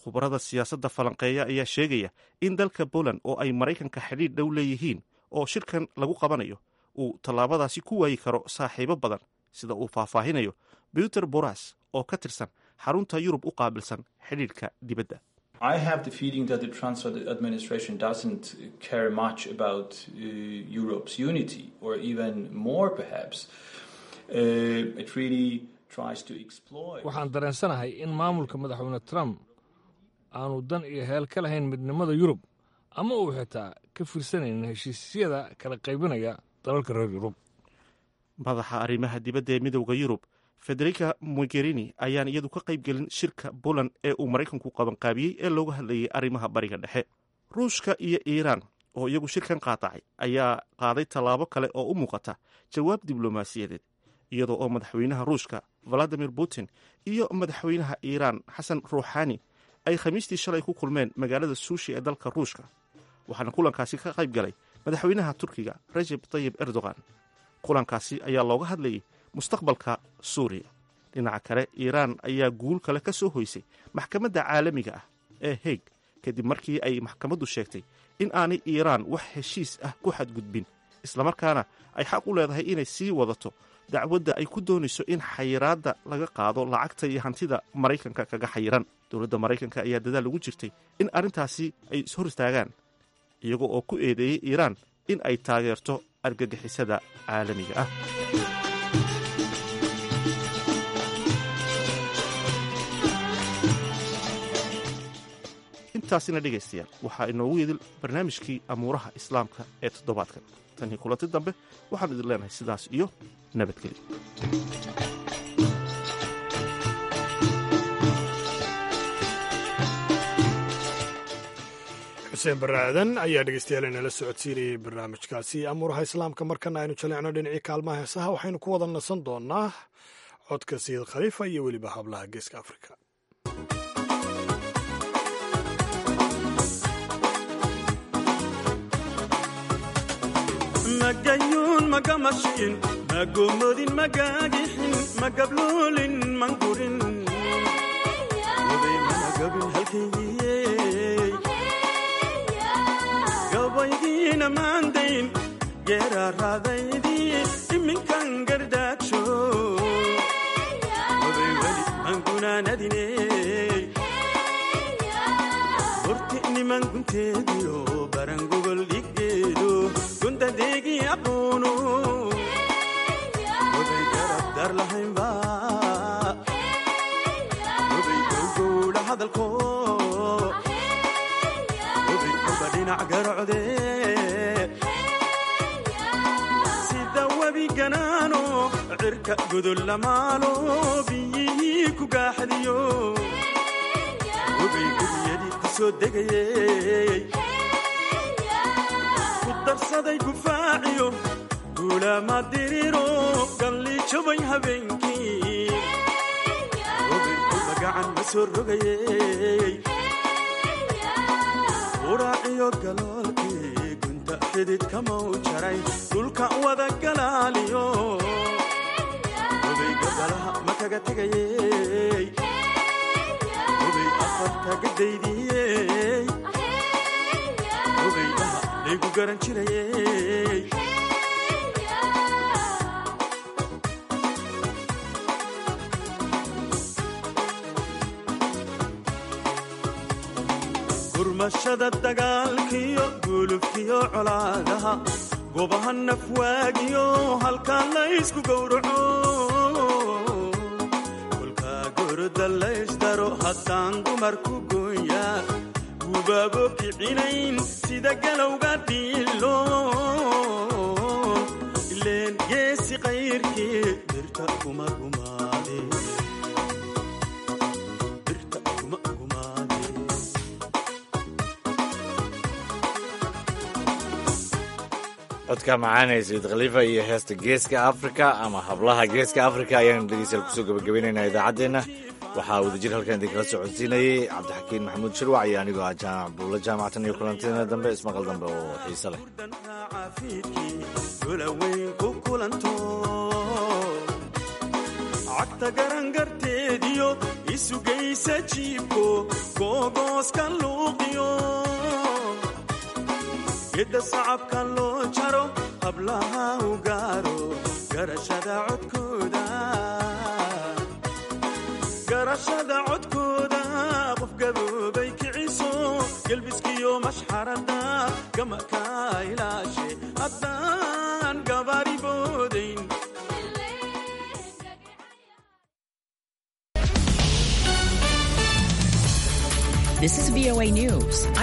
khubarada siyaasadda falanqeeya ayaa sheegaya in dalka poland oo ay maraykanka xidhiidh dhow leeyihiin oo shirkan lagu qabanayo uu tallaabadaasi ku waayi karo saaxiibo badan sida uu faahfaahinayo peter boras oo ka tirsan xarunta yurub u qaabilsan xidhiidhka dibadda I have the feeling that the Trump administration doesn't care much about uh, Europe's unity, or even more perhaps. Uh, it really tries to exploit. waxaan dareensanahay in maamulka madaxweyne trump aanu dan iyo heel ka lahayn midnimada yurub ama uu xitaa ka fiirsanaynin heshiisyada kala qaybinaya dalalka reer yurub madaxa arrimaha dibadda ee midowda yurub federica mogherini ayaan iyadu ka qayb gelin shirka poland ee uu maraykanku qabanqaabiyey ee looga hadlayay arrimaha bariga dhexe ruushka iyo iiraan oo iyagu shirkan qaadacay ayaa qaaday tallaabo kale oo u muuqata jawaab diblomaasiyadeed iyadoo oo madaxweynaha ruushka valadimir putin iyo madaxweynaha iiraan xasan ruuxani ay khamiistii shalay ku kulmeen magaalada suushi ee dalka ruushka waxaana kulankaasi ka qayb galay madaxweynaha turkiga rajeb tayib erdogan kulankaasi ayaa looga hadlayay mustaqbalka suuriya dhinaca kale iiraan ayaa guul kale ka soo hoysay maxkamadda caalamiga ah ee heeg kadib markii ay maxkamaddu sheegtay in aanay iiraan wax heshiis ah ku xadgudbin islamarkaana ay xaq u leedahay inay sii wadato dacwadda ay ku doonayso in xayiraadda laga qaado lacagta iyo hantida maraykanka kaga xayiran dowladda maraykanka ayaa dadaal ugu jirtay in arrintaasi ay ishor istaagaan iyago oo ku eedeeyey iiraan in ay taageerto argagixisada caalamiga ah intaasina dhegaystayaal waxaa inoogu yidil barnaamijkii amuuraha islaamka ee toddobaadkan tanii kulanti dambe waxaan idin leenahay sidaas iyo nabadgelyo xuseen barre aadan ayaa dhegeystayaal inala socodsiinayay barnaamijkaasi amuuraha islaamka markana aynu jaleecno dhinacii kaalmaha heesaha waxaynu ku wada nasan doonaa codka sayid khaliifa iyo weliba hablaha geeska afrika magayuun magamashiin magomodin magagixin magabluulin mangurin managabin halkaygiye gabaydiina maandayn geeraaraadaydii iminkan gardaagsho gobay weli mangunaanadine horti niman gunteediyo barangogol dhiggeedo gundadeegii aqoonu gobay garab dar lahaynba gobay gowgowdha hadalko gobay oba dhinac garocde sida webi ganaano cirka godol lamaalo biyihii ku gaaxadiyo gobay gebiyadii ku soo degayey ku darsaday gufaaciyo guulaama diriro galli jabay habeenkii gobay kolba gacan ma soo rogayey uraaciyo galoolkii gunta xidid kamau jaray dhulka wada galaaliyo gobay gabalaha ma kaga tegayey gobay afarta gadaydiyey gobay dhaha laygu garan jirayey gurmashada dagaalkiyo gulubkiyo colaadaha gobaha nafwaagiyo halkaa laysku gowraco kolkaa gorda laysdaro haddaan dumarku gooya gubaabo kicinayn sida galowga dhiilo ileen geesi qayrkii birta kuma gumaade birta kuma gumaade codka macaanay sayid khaliifa iyo heesta geeska afrika ama hablaha geeska afrika ayaanu dhegeystayaal kusoo gabagabaynaynaa idaacaddeenna waxaa wadajir halkan idinkala soo codsiinayey cabdixakiin maxamuud shirwac iyo anigoo ah jaamac buulla jaamacatan iyo kulantiina dambe ismaqal dambe oo xiise leh golaweyn ku kulanto cagta garangarteediyo isugaysa jiibko googooska luuqiyo gedda sacabka loo jaro hablaha u gaaro garashada codkooda garashada codkooda qof gaboobay kiciso gelbiskiyo mashxarada gamaka ilaashe haddaan gabaari boodayn This is VOA News.